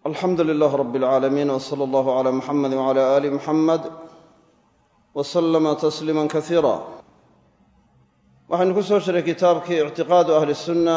alxamdu lilaah rab اlcaalamiin wsala allahu cala muxamedi wcala ali muxamed wslama tasliima kasiira waxaynu ku soo jiray kitaabkii ictiqaadu ahli sunna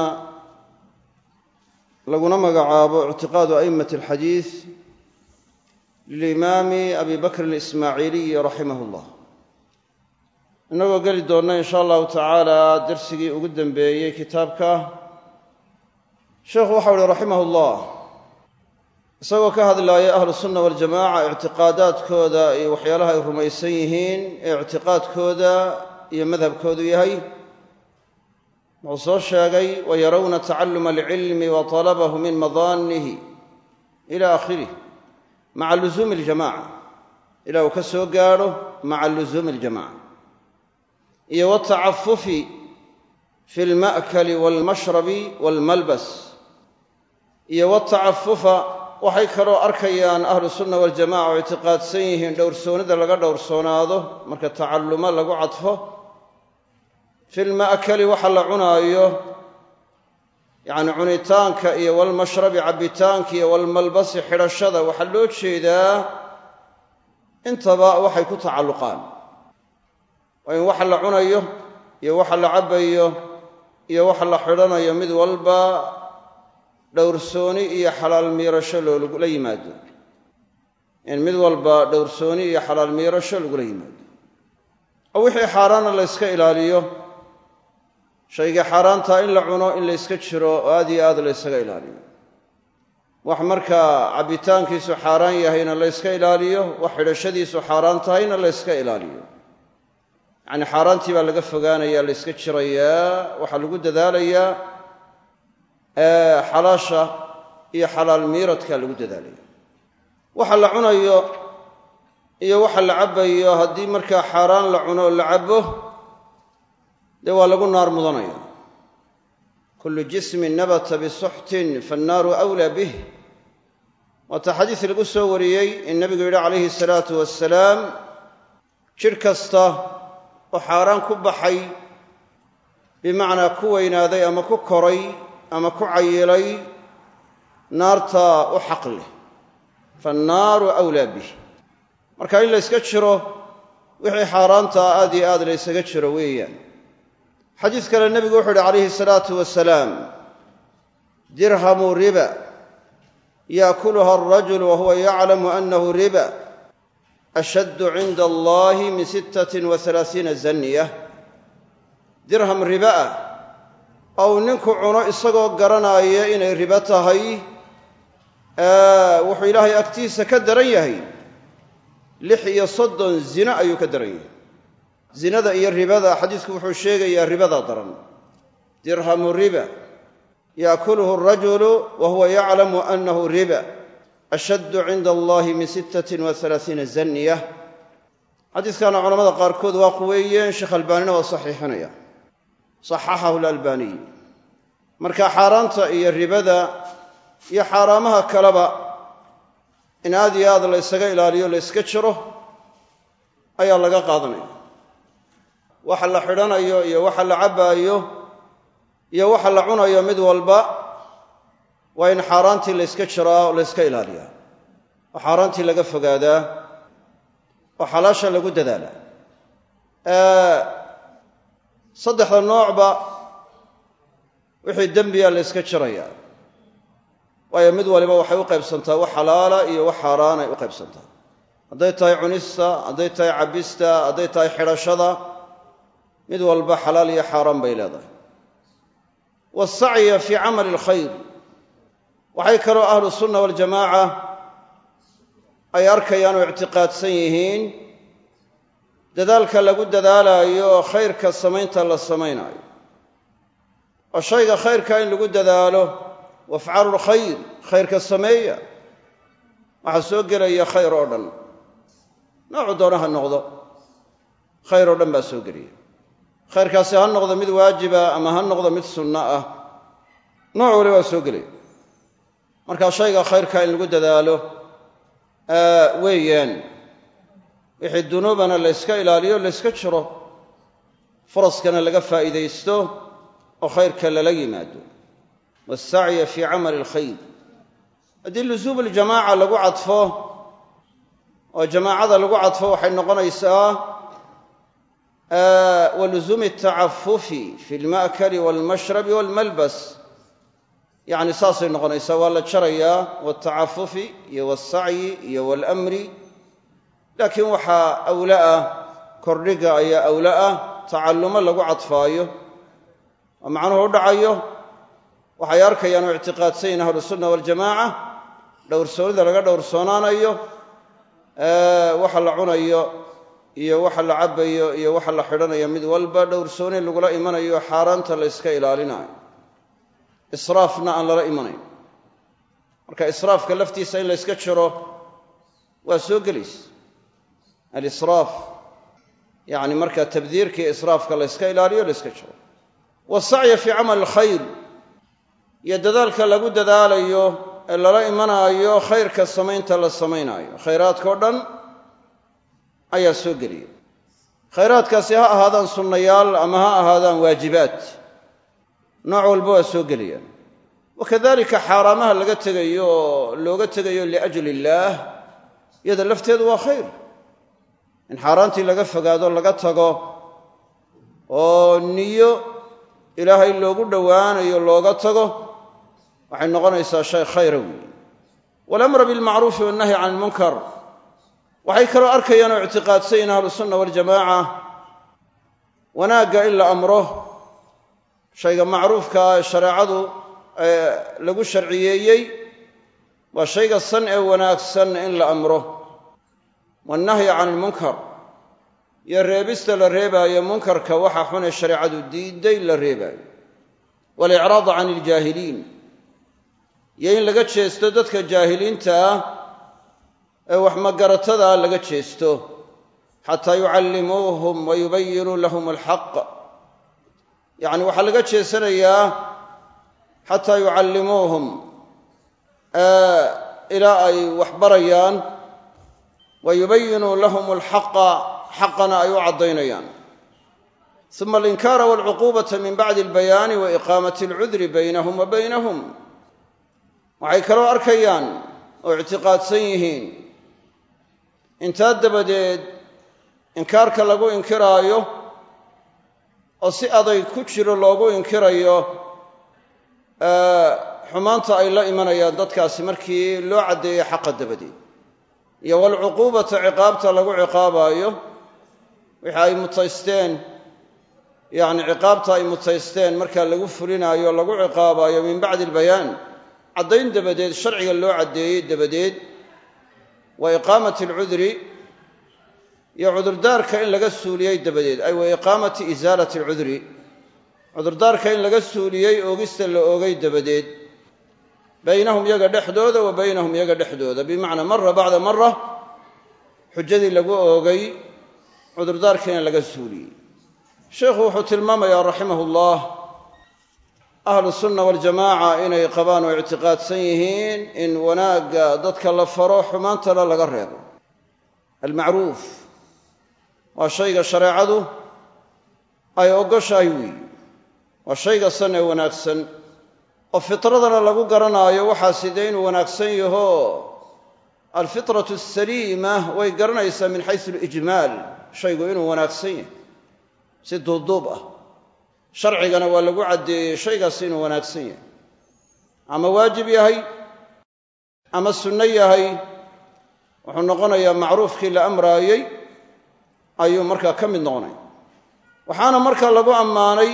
laguna magacaabo ictiqaadu a'immati alxadiis lilimaami abi bakrin alismaaciiliyi raximah llah innagoo geli doonna in sha allahu tacaala darsigii ugu dembeeyey kitaabka sheekhu waxau uhi raximah llah isagoo ka hadlaaya ahlu sunna waljamaca ictiqaadaadkooda iyo waxyaalaha ay rumaysan yihiin ee ictiqaadkooda iyo madhabkoodu yahay wuxuu soo sheegay wayarawna tacalluma alcilmi wa talabahu min madaanihi ila aakhirih maca luzuumi aljamaca ilaa uu ka soo gaadho maca luzuumi aljamaca iyo watacafufi fi alma'kali walmashrabi walmalbas iyo watacafufa waxay kaloo arkayaan ahlu sunna waljamaca oo ictiqaadsan yihiin dhowrsoonida laga dhowrsoonaado marka tacallumo lagu cadfo filma'kali waxa la cunaayo yacni cunitaanka iyo walmashrabi cabbitaanka iyo walmalbasi xidhashada waxaa loo jeedaa intaba waxay ku tacalluqaan waa in waxa la cunayo iyo waxa la cabbayo iyo waxa la xidhanayo mid walba dhowrsooni iyo xalaal miirasho loolagula yimaado in mid walba dhowrsooni iyo xalaal miirasho lagula yimaado oo wixii xaaraana la yska ilaaliyo shayga xaaraantaa in la cuno in la yska jiro oo aad iyo aad la ysaga ilaaliyo wax markaa cabbitaankiisu xaaraan yahayna la yska ilaaliyo wax xidhashadiisu xaaraan tahayna la yska ilaaliyo yacni xaaraantii baa laga fogaanaya la yska jirayaa waxaa lagu dadaalayaa xalaasha iyo xalaal miiradka lagu dadaalaya waxa la cunayo iyo waxa la cabbayo haddii markaa xaaraan la cuno oo la cabbo dee waa lagu naar mudanaya kullu jismin nabata bisuxtin fannaaru awlaa bih waata xadiis lagu soo wariyey in nebigu yidhi calayhi salaatu wasalaam jidh kasta oo xaaraan ku baxay bimacnaa ku weynaaday ama ku koray ama ku cayilay naartaa u xaq leh faannaaru awlaa bih marka in la yska jiro wixii xaaraantaa aad iyo aad la ysaga jiro weeyaan xadiis kale nebigu wuxuu uhi calayhi salaatu wasalaam dirhamu riba yaakuluha alrajulu wa huwa yaclamu annahu riba ashaddu cinda allahi min sittatin wa halaasiina zaniya dirham riba ah ou ninku cuno isagoo garanaya inay ribo tahay wuxuu ilaahay agtiisa ka daran yahay lix iyo soddon zino ayuu ka daran yahay zinada iyo ribada xadiisku wuxuu sheegayaa ribadaa daran dirhamu riba yaakuluhu arajulu wa huwa yaclamu annahu riba ashaddu cinda allahi min sittatin wa halaasiina zaniya xadiiskana culamada qaarkood waa quweeyeen sheekh albaanina waa saxiixinaya saxaxahu lalbaaniy marka xaaraanta iyo ribada iyo xaaraamaha kaleba in aad iyo aad la ysaga ilaaliyo la yska jiro ayaa laga qaadanaya waxa la xidhanayo iyo waxa la cabbaayo iyo waxa la cunayo mid walba waa in xaaraantii la yska jiraa oo la yska ilaaliyaa oo xaaraantii laga fogaadaa oo xalaasha lagu dadaalaa saddexda noocba wixii dembiya la yska jirayaa waayo mid waliba waxay u qaybsantaa wax xalaala iyo wax xaaraan ay u qaybsantaa hadday tahay cunista hadday tahay cabbista hadday tahay xidhashada mid walba xalaal iyo xaaraan bay leedahay wasacya fii camali alkhayr waxay kaloo ahlu sunna waljamaaca ay arkayaan oo ictiqaadsan yihiin dadaalka lagu dadaalaayo oo khayrka samaynta la samaynaayo oo shayga khayrka in lagu dadaalo wafcalu lkhayr khayrka sameeya waxaa soo gelaya khayr oo dhan noocu doona ha noqdo khayr oo dhan baa soo gelaya khayrkaasi ha noqdo mid waajiba ama ha noqdo mid sunno ah nooc wali waa soo gelaya marka shayga khayrka in lagu dadaalo weeyaan wixii dunuubana la yska ilaaliyo la yska jiro faraskana laga faa'iidaysto oo khayrka lala yimaado wasacya fii camali alkhayr haddii lusuum aljamaaca lagu cadfo oo jamaacada lagu cadfo waxay noqonaysaa wa lusuumi altacafufi fi alma'kali walmashrabi walmalbas yacni saasay noqonaysaa waa la jarayaa waltacafufi iyo walsacyi iyo walamri laakiin waxaa awla ah kordhiga ayaa awla ah tacallumo lagu cadfaayo oo macnuhu u dhacayo waxay arkayaan oo ictiqaadsanyihin ahlusunna waljamaaca dhowrsoonida laga dhowrsoonaanayo waxa la cunayo iyo waxa la cabbayo iyo waxa la xidhanayo mid walba dhowrsooni lagula imanayo xaaraanta la yska ilaalinayo israafna aan lala imanayn marka israafka laftiisa in la yska jiro waa soo gelaysa alisraaf yacni marka tabdiirka iyo israafka la yska ilaaliyo la yska jiro wasacya fii camal alkhayr iyo dadaalka lagu dadaalayo ee lala imanaayo khayrka samaynta la samaynaayo khayraadkao dhan ayaa soo geliya khayraadkaasi ha ahaadaan sunnayaal ama ha ahaadaan waajibaad nooc walba waa soo gelayaan wakadalika xaaraamaha laga tegayo oo looga tegayo liajli illaah iyada lafteedu waa khayr in xaaraantii laga fogaado laga tago oo niyo ilaahay loogu dhowaanayo looga tago waxay noqonaysaa shay khayra weeye walamra bilmacruufi wannahyi can ilmunkar waxay kaloo arkayaan oo ictiqaadsan yihin ahlusunna waljamaaca wanaagga in la amro shayga macruufkaa shareecadu lagu sharciyeeyey waa shayga san ee wanaagsan in la amro wannahyi can ilmunkar iyo reebista la reebaayo munkarka waxa xun ee shareecadu diiday la reebaayo walicraada can iljaahiliin iyo in laga jeesto dadka jaahiliinta ah ee wax magaratada laga jeesto xataa yucallimuuhum wa yubayinuu lahum alxaq yacni waxaa laga jeesanayaa xataa yucallimuuhum ilaa ay wax barayaan wa yubayinuu lahum alxaqa xaqana ay u caddaynayaan uma alinkaara walcuquubata min bacdi albayaani wa iqaamati alcudri baynahum wa baynahum waxay kaloo arkayaan oo ictiqaadsan yihiin intaa dabadeed inkaarka lagu inkiraayo oo si aday ku jiro loogu inkirayo xumaanta ay la imanayaan dadkaasi markii loo caddeeyey xaqa dabadeed iyo walcuquubata ciqaabta lagu ciqaabaayo wixii ay mutaysteen yacni ciqaabta ay mutaysteen markaa lagu fulinaayo lagu ciqaabaayo min bacdi albayaan caddayn dabadeed sharciga loo caddeeyey dabadeed wa iqaamati alcudri iyo cudurdaarka in laga suuliyey dabadeed ay wa iqaamati isaalati alcudri cudurdaarka in laga suuliyey oogista la oogay dabadeed baynahum yaga dhexdooda wa baynahum yaga dhexdooda bimacnaa mara bacda mara xujadii lagu oogay cudurdaarkiina laga suuliyey sheikhu wuxuu tilmaamayaa raximah ullah ahlu sunna waljamaaca inay qabaan oo ictiqaadsan yihiin in wanaagga dadka la faro xumaantana laga reebo almacruuf waa shayga shareecadu ay ogoshahay weeyi waa shayga san ee wanaagsan oo fitradana lagu garanaayo waxaasi dee inuu wanaagsan yaho alfitratu asaliima way garanaysaa min xaysu alijmaal shaygu inuu wanaagsan yahay si duubduub ah sharcigana waa lagu caddeeyey shaygaas inuu wanaagsan yahay ama waajib yahay ama sunno yahay wuxuu noqonayaa macruufkii la amraayey ayuu markaa ka mid noqonaya waxaana markaa lagu ammaanay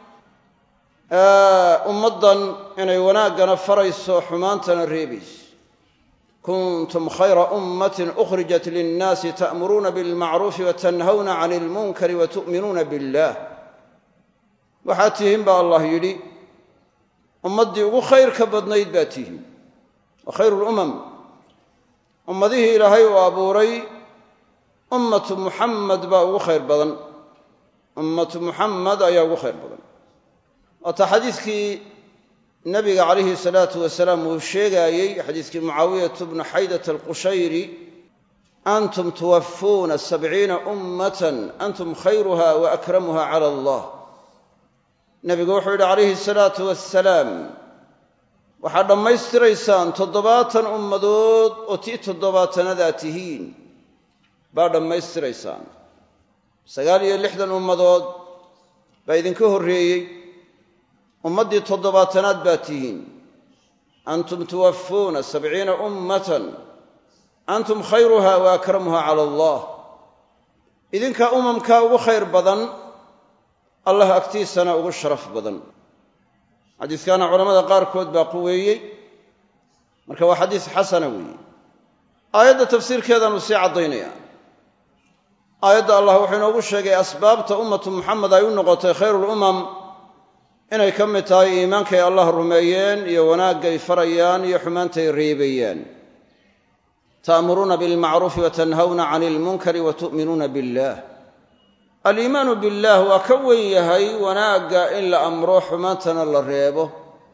ummaddan inay wanaaggana farayso xumaantana reebayso kuntum khayra ummatin ukhrijat linnaasi ta'muruuna bilmacruufi wa tanhawna cani ilmunkari wa tu'minuuna billah waxaad tihiin baa allah yidhi ummaddii ugu khayrka badnayd baa tihiin wa khayru lumam ummadihii ilaahay uu abuuray ummatu muxamed baa ugu khayr badan ummatu muxamed ayaa ugu khayr badan waata xadiidkii nabiga calayhi salaatu wasalaam uu sheegaayey xadiiskii mucaawiyatu bnu xaydat alqushayri antum tuwafuuna sabciina ummatan antum khayruha wa akramuha cala allah nebigu wuxuu yidhi calayhi salaatu wasalaam waxaad dhammaystiraysaan toddobaatan ummadood oo tii toddobaatanadaa tihiin baa dhammaystiraysaan sagaal iyo lixdan ummadood baa idinka horreeyey ummaddii toddobaatanaad baa tihiin antum tuwaffuuna sabciina ummatan antum khayruha wa akramuha cala allah idinkaa umamkaa ugu khayr badan allah agtiisana ugu sharaf badan xadiiskaana culamada qaarkood baa quweeyey marka waa xadiis xasana weeye aayadda tafsiirkeedaanu sii caddaynaya aayadda allah wuxuu inoogu sheegay asbaabta ummatu muxamed ay u noqotay khayruulumam inay ka mid tahay iimaankay allah rumeeyeen iyo wanaagay farayaan iyo xumaantay reebayaan ta'muruuna bilmacruufi wa tanhawna cani ilmunkari wa tu'minuuna billah aliimaanu billaah waa ka wen yahay wanaagga in la amro xumaantana la reebo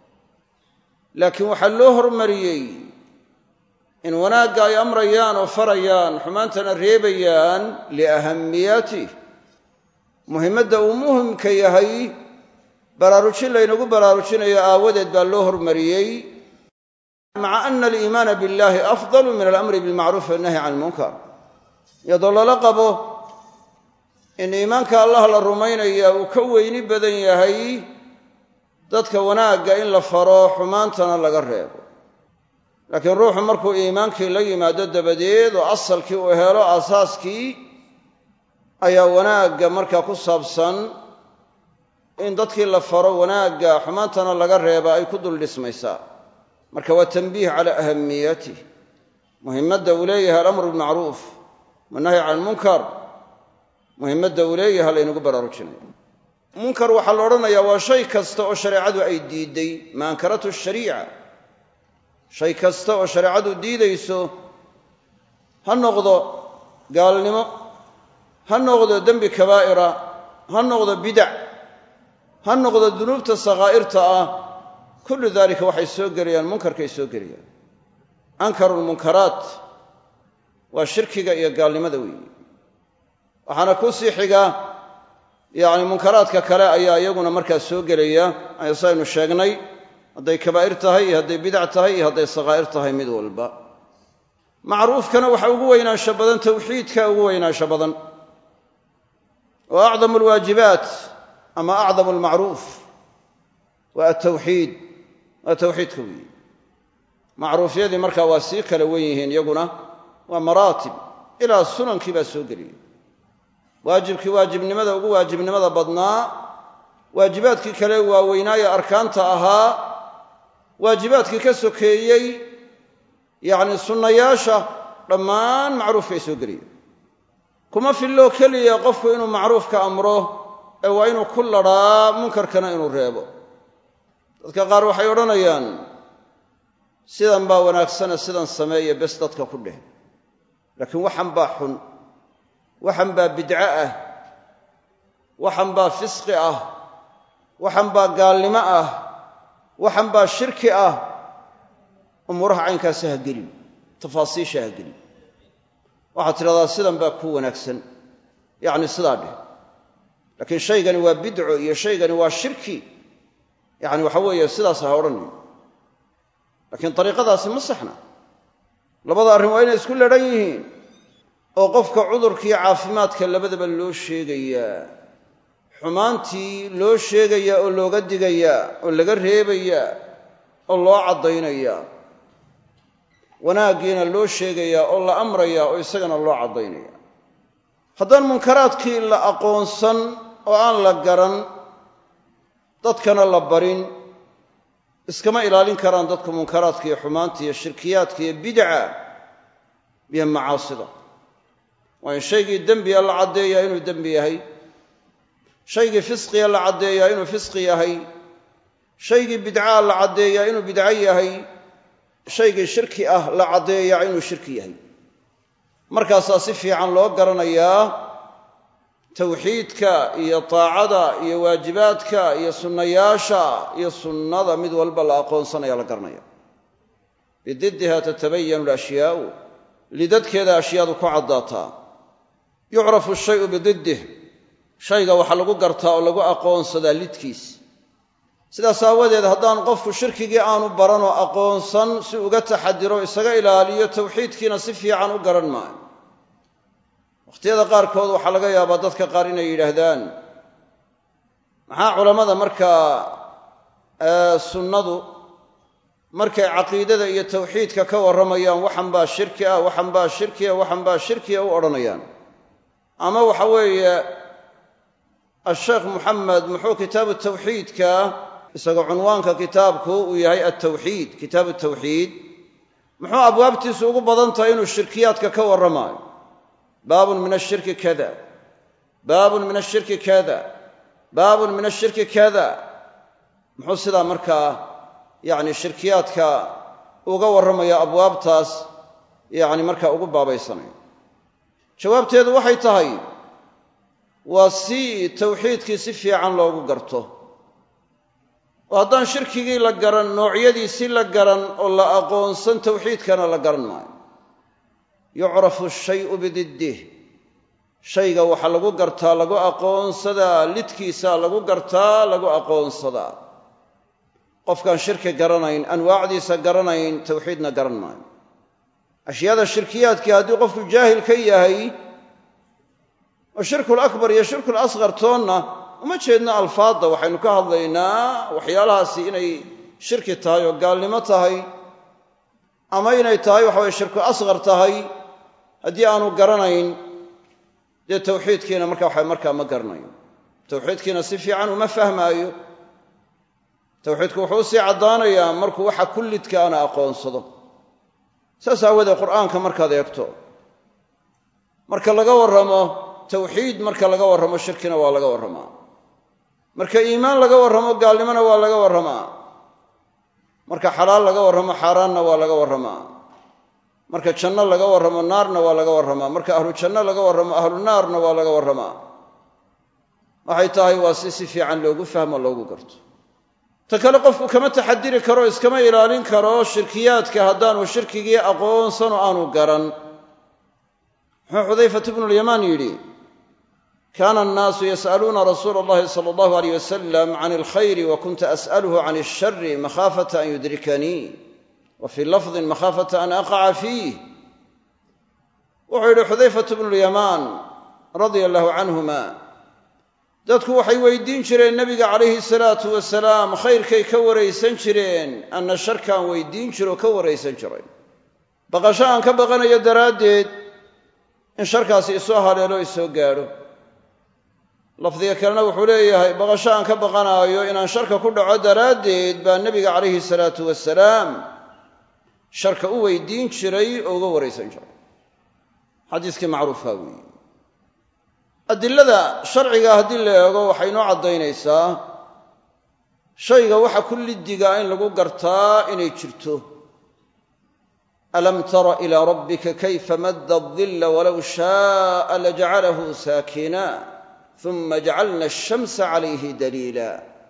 laakiin waxaa loo hormariyey in wanaagga ay amrayaan oo farayaan xumaantana reebayaan liahamiyatih muhimmadda uu muhimka yahay baraarujin laynagu baraarujinayo aawadeed baa loo hormariyey maca ana aliimaana billahi afdalu min alamri bilmacruufi wannahyi can ilmunkar iyadoo lala qabo in iimaanka allah la rumaynaya uu ka weyni badan yahay dadka wanaagga in la faro xumaantana laga reebo laakiin ruuxu markuu iimaankii la yimaado dabadeed oo asalkii uu helo aasaaskii ayaa wanaagga markaa ku saabsan in dadkii la faro wanaagga xumaantana laga reeba ay ku dul dhismaysaa marka waa tanbiih cala ahamiyatih muhimmadda uu leeyahay alamru bilmacruuf wannahyi can ilmunkar muhimmadda uu leeyahay laynagu baraarujinayo munkar waxaa la odhanayaa waa shay kasta oo shareecadu ay diidday ma ankaratu shariica shay kasta oo shareecadu diidayso ha noqdo gaalnimo ha noqdo dembi kabaa'ira ha noqdo bidac ha noqdo dunuubta sakhaa'irta ah kullu dalika waxay soo gelayaan munkarkay soo gelayaan ankaru lmunkaraat waa shirkiga iyo gaalnimada weeye waxaana ku sii xiga yacni munkaraadka kale ayaa iyaguna markaa soo gelaya saynu sheegnay hadday kabaa'ir tahay iyo hadday bidac tahay iyo hadday sakhaa'ir tahay mid walba macruufkana waxa ugu weynaansho badan tawxiidka ugu weynaansho badan wa acdamu alwaajibaat ama acdamu almacruuf waa atawxiid waa tawxiidka weeye macruufyadii markaa waa sii kala wen yihiin iyaguna waa maraatib ilaa sunankii baa soo geliyay waajibkii waajibnimada ugu waajibnimada badnaa waajibaadkii kale waaweynaaye arkaanta ahaa waajibaadkii ka sokeeyey yacni sunnayaasha dhammaan macruufkay soo geliyeen kuma filloo keliya qofku inuu macruufka amro ee waa inuu ku ladhaa munkarkana inuu reebo dadka qaar waxay odhanayaan sidan baa wanaagsane sidan sameeye bes dadka ku dheh laakiin waxan baa xun waxan baa bidco ah waxan baa fisqi ah waxan baa gaalnimo ah waxan baa shirki ah umuuraha caynkaasi ha gelin tafaasiisha ha gelin waxaad tidhahdaa sidan baa ku wanaagsan yacni sidaa dheh laakiin shaygani waa bidco iyo shaygani waa shirki yacni waxa weeye sidaas ha odhanayo laakiin dariiqadaasi ma saxna labada arrin waa inay isku ladhan yihiin oo qofka cudurkiiyo caafimaadka labadaba loo sheegayaa xumaantii loo sheegayaa oo looga digayaa oo laga reebayaa oo loo caddaynayaa wanaaggiina loo sheegayaa oo la amrayaa oo isagana loo caddaynaya haddaan munkaraadkii la aqoonsan oo aan la garan dadkana la barin iskama ilaalin karaan dadku munkaraadka iyo xumaanta iyo shirkiyaadka iyo bidca iyo macaasida waa in shaygii dembiga la caddeeyaa inuu dembi yahay shaygii fisqiga la caddeeyaa inuu fisqi yahay shaygii bidcaa la caddeeyaa inuu bidco yahay shaygii shirki ah la caddeeyaa inuu shirki yahay markaasaa si fiican loo garanayaa tawxiidka iyo taacada iyo waajibaadka iyo sunnayaasha iyo sunnada mid walba la aqoonsanaya la garanaya bididdiha tatabayanu alashyaau lidadkeeda ashyaadu ku caddaataa yucrafu shayu bididdih shayga waxaa lagu gartaa oo lagu aqoonsadaa lidkiis sidaas aawadeed haddaan qofku shirkigii aanu baran oo aqoonsan si uga taxadiro isaga ilaaliyo tawxiidkiina si fiican u garan maayo wakhtiyada qaarkood waxaa laga yaabaa dadka qaar inay yidhaahdaan maxaa culammada markaa sunnadu markay caqiidada iyo tawxiidka ka warramayaan waxan baa shirki ah waxan baa shirkiya waxan baa shirkiya u odhanayaan ama waxa weeye asheekh moxamed muxuu kitaabu tawxiidka isagoo cunwaanka kitaabku uu yahay altawxiid kitaabu tawxiid muxuu abwaabtiisu ugu badan tahay inuu shirkiyaadka ka warramaayo baabun min ashirki kada baabun min ashirki kada baabun min ashirki kada muxuu sidaa markaa yacni shirkiyaadka uga warramaya abwaabtaas yacni markaa ugu baabaysanaya jawaabteedu waxay tahay waa si tawxiidkii si fiican loogu garto oo haddaan shirkigii la garan noocyadiisi la garan oo la aqoonsan tawxiidkana la garan maayo yucrafu shayu bididdih shayga waxaa lagu gartaa lagu aqoonsadaa lidkiisa lagu gartaa lagu aqoonsadaa qofkaan shirki garanayn anwaacdiisa garanayn tawxiidna garan maayo ashyaada shirkiyaadkii haddii qofku jaahil ka yahay oo shirkul akbar iyo shirkul asqar toonna uma jeedno alfaadda waxaynu ka hadlaynaa waxyaalahaasi inay shirki tahay oo gaalnimo tahay ama inay tahay waxa weye shirku asqar tahay haddii aanu garanayn dee tawxiidkiina marka waxa markaa ma garanayo tawxiidkiina si fiican uma fahmaayo tawxiidku wuxuu usii caddaanayaa markuu waxa kullidka ana aqoonsado saas aawoodee qur'aanka markaad eegto marka laga warramo tawxiid marka laga warramo shirkina waa laga warramaa marka iimaan laga warramo gaalnimona waa laga warramaa marka xalaal laga warramo xaaraanna waa laga warramaa marka janno laga warramo naarna waa laga warramaa marka ahlu janno laga warramo ahlu naarna waa laga warramaa waxay tahay waa si si fiican loogu fahmo loogu garto ta kale qofku kama taxadiri karo iskama ilaalin karo shirkiyaadka haddaanu shirkigii aqoonsan oo aanu garan muxuu xudayfatu bnulyamaan yidhi kaana annaasu yas'aluuna rasuula allahi sala allahu aleyh wasalam can alkhayri wa kunta as'aluhu can alshari makhaafata an yudrikanii wa fii lafdin makhaafata an aqaca fiih wuxuu yidhi xudayfatu bnulyamaan radia allahu canhuma dadku waxay weydiin jireen nebiga calayhi salaatu wasalaam khayrkay ka waraysan jireen anna sharkaan weydiin jiro ka waraysan jiray baqasho aan ka baqanayo daraaddeed in sharkaasi isoo haleelo isoo gaadho lafdiga kalena wuxuu leeyahay baqasho aan ka baqanaayo inaan sharka ku dhaco daraaddeed baa nebiga calayhi salaatu wasalaam sharka u weydiin jiray oo uga waraysan jiray xadiiskii macruufkaa weeye adilada sharciga haddii la eego waxay inoo caddaynaysaa shayga waxa ku liddigaa in lagu gartaa inay jirto alam tara ilaa rabbika kayfa madda adilla walow shaaa lajacalahu saakina uma jacalna ashamsa calayhi daliila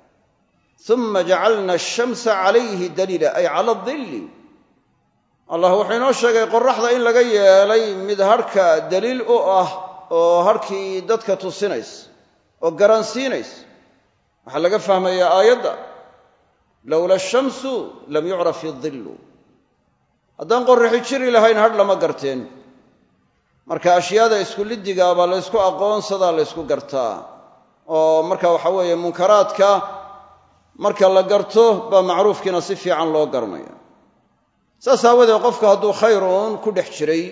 uma jacalna ashamsa calayhi daliila ay cala adilli allah wuxuu inoo sheegay qoraxda in laga yeelay mid harhka daliil u ah oo harkii dadka tusinays oo garansiinays waxaa laga fahmayaa aayadda lowla ashamsu lam yucraf idillu haddaan qorraxi jiri lahayn hadh lama garteen marka ashyaada isku liddigaa baa laysku aqoonsadaa laysku gartaa oo marka waxa weeye munkaraadka marka la garto baa macruufkiina si fiican loo garanaya saas aawadeed qofku hadduu khayruun ku dhex jiray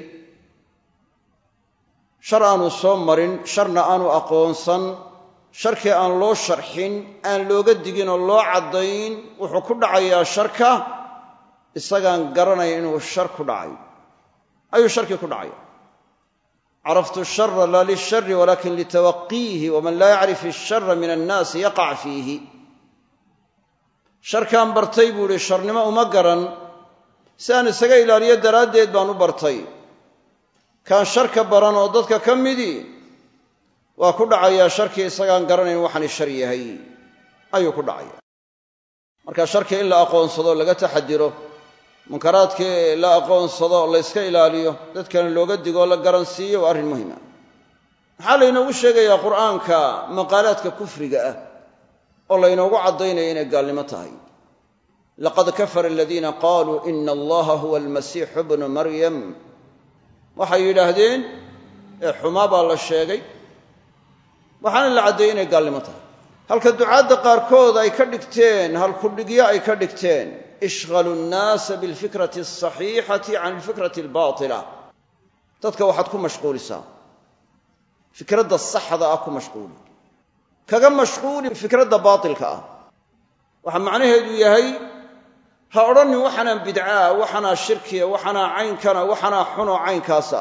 shar aanu soo marin sharna aanu aqoonsan sharkii aan loo sharxin aan looga digin oo loo caddayn wuxuu ku dhacayaa sharka isagaan garanaya inuu shar ku dhacay ayuu sharkii ku dhacaya caraftu shara laa lilshari walakin litawaqiihi waman laa yacrif ishara min annaasi yaqac fiihi sharkaan bartay buu ihi sharnimo uma garan si aan isaga ilaaliyo daraaddeed baan u bartay kaan sharka baran oo dadka ka midii waa ku dhacayaa sharkii isagaan garanayn waxani shar yahay ayuu ku dhacaya marka sharkii in la aqoonsado laga taxadiro munkaraadkii la aqoonsado la yska ilaaliyo dadkana looga digo la garansiiyo waa arrin muhima maxaa laynoogu sheegayaa qur'aanka maqaalaadka kufriga ah oo laynoogu caddaynaya inay gaalnimo tahay laqad kafara aladiina qaaluu ina allaha huwa almasiixu bnu maryam waxay yidhaahdeen ee xumaa baa la sheegay waxaana la caddeeyey inay gaalnimo tahay halka ducaadda qaarkood ay ka dhigteen halkudhigyo ay ka dhigteen ishqalu nnaasa bilfikrati alsaxiixati can alfikrati albaatila dadka waxaad ku mashquulisaa fikradda saxda ah ku mashquuli kaga mashquuli fikradda baatilka ah waxaa macnaheedu yahay ha odhanin waxanaa bidcaa waxanaa shirkiya waxanaa caynkana waxanaa xunoo caynkaasa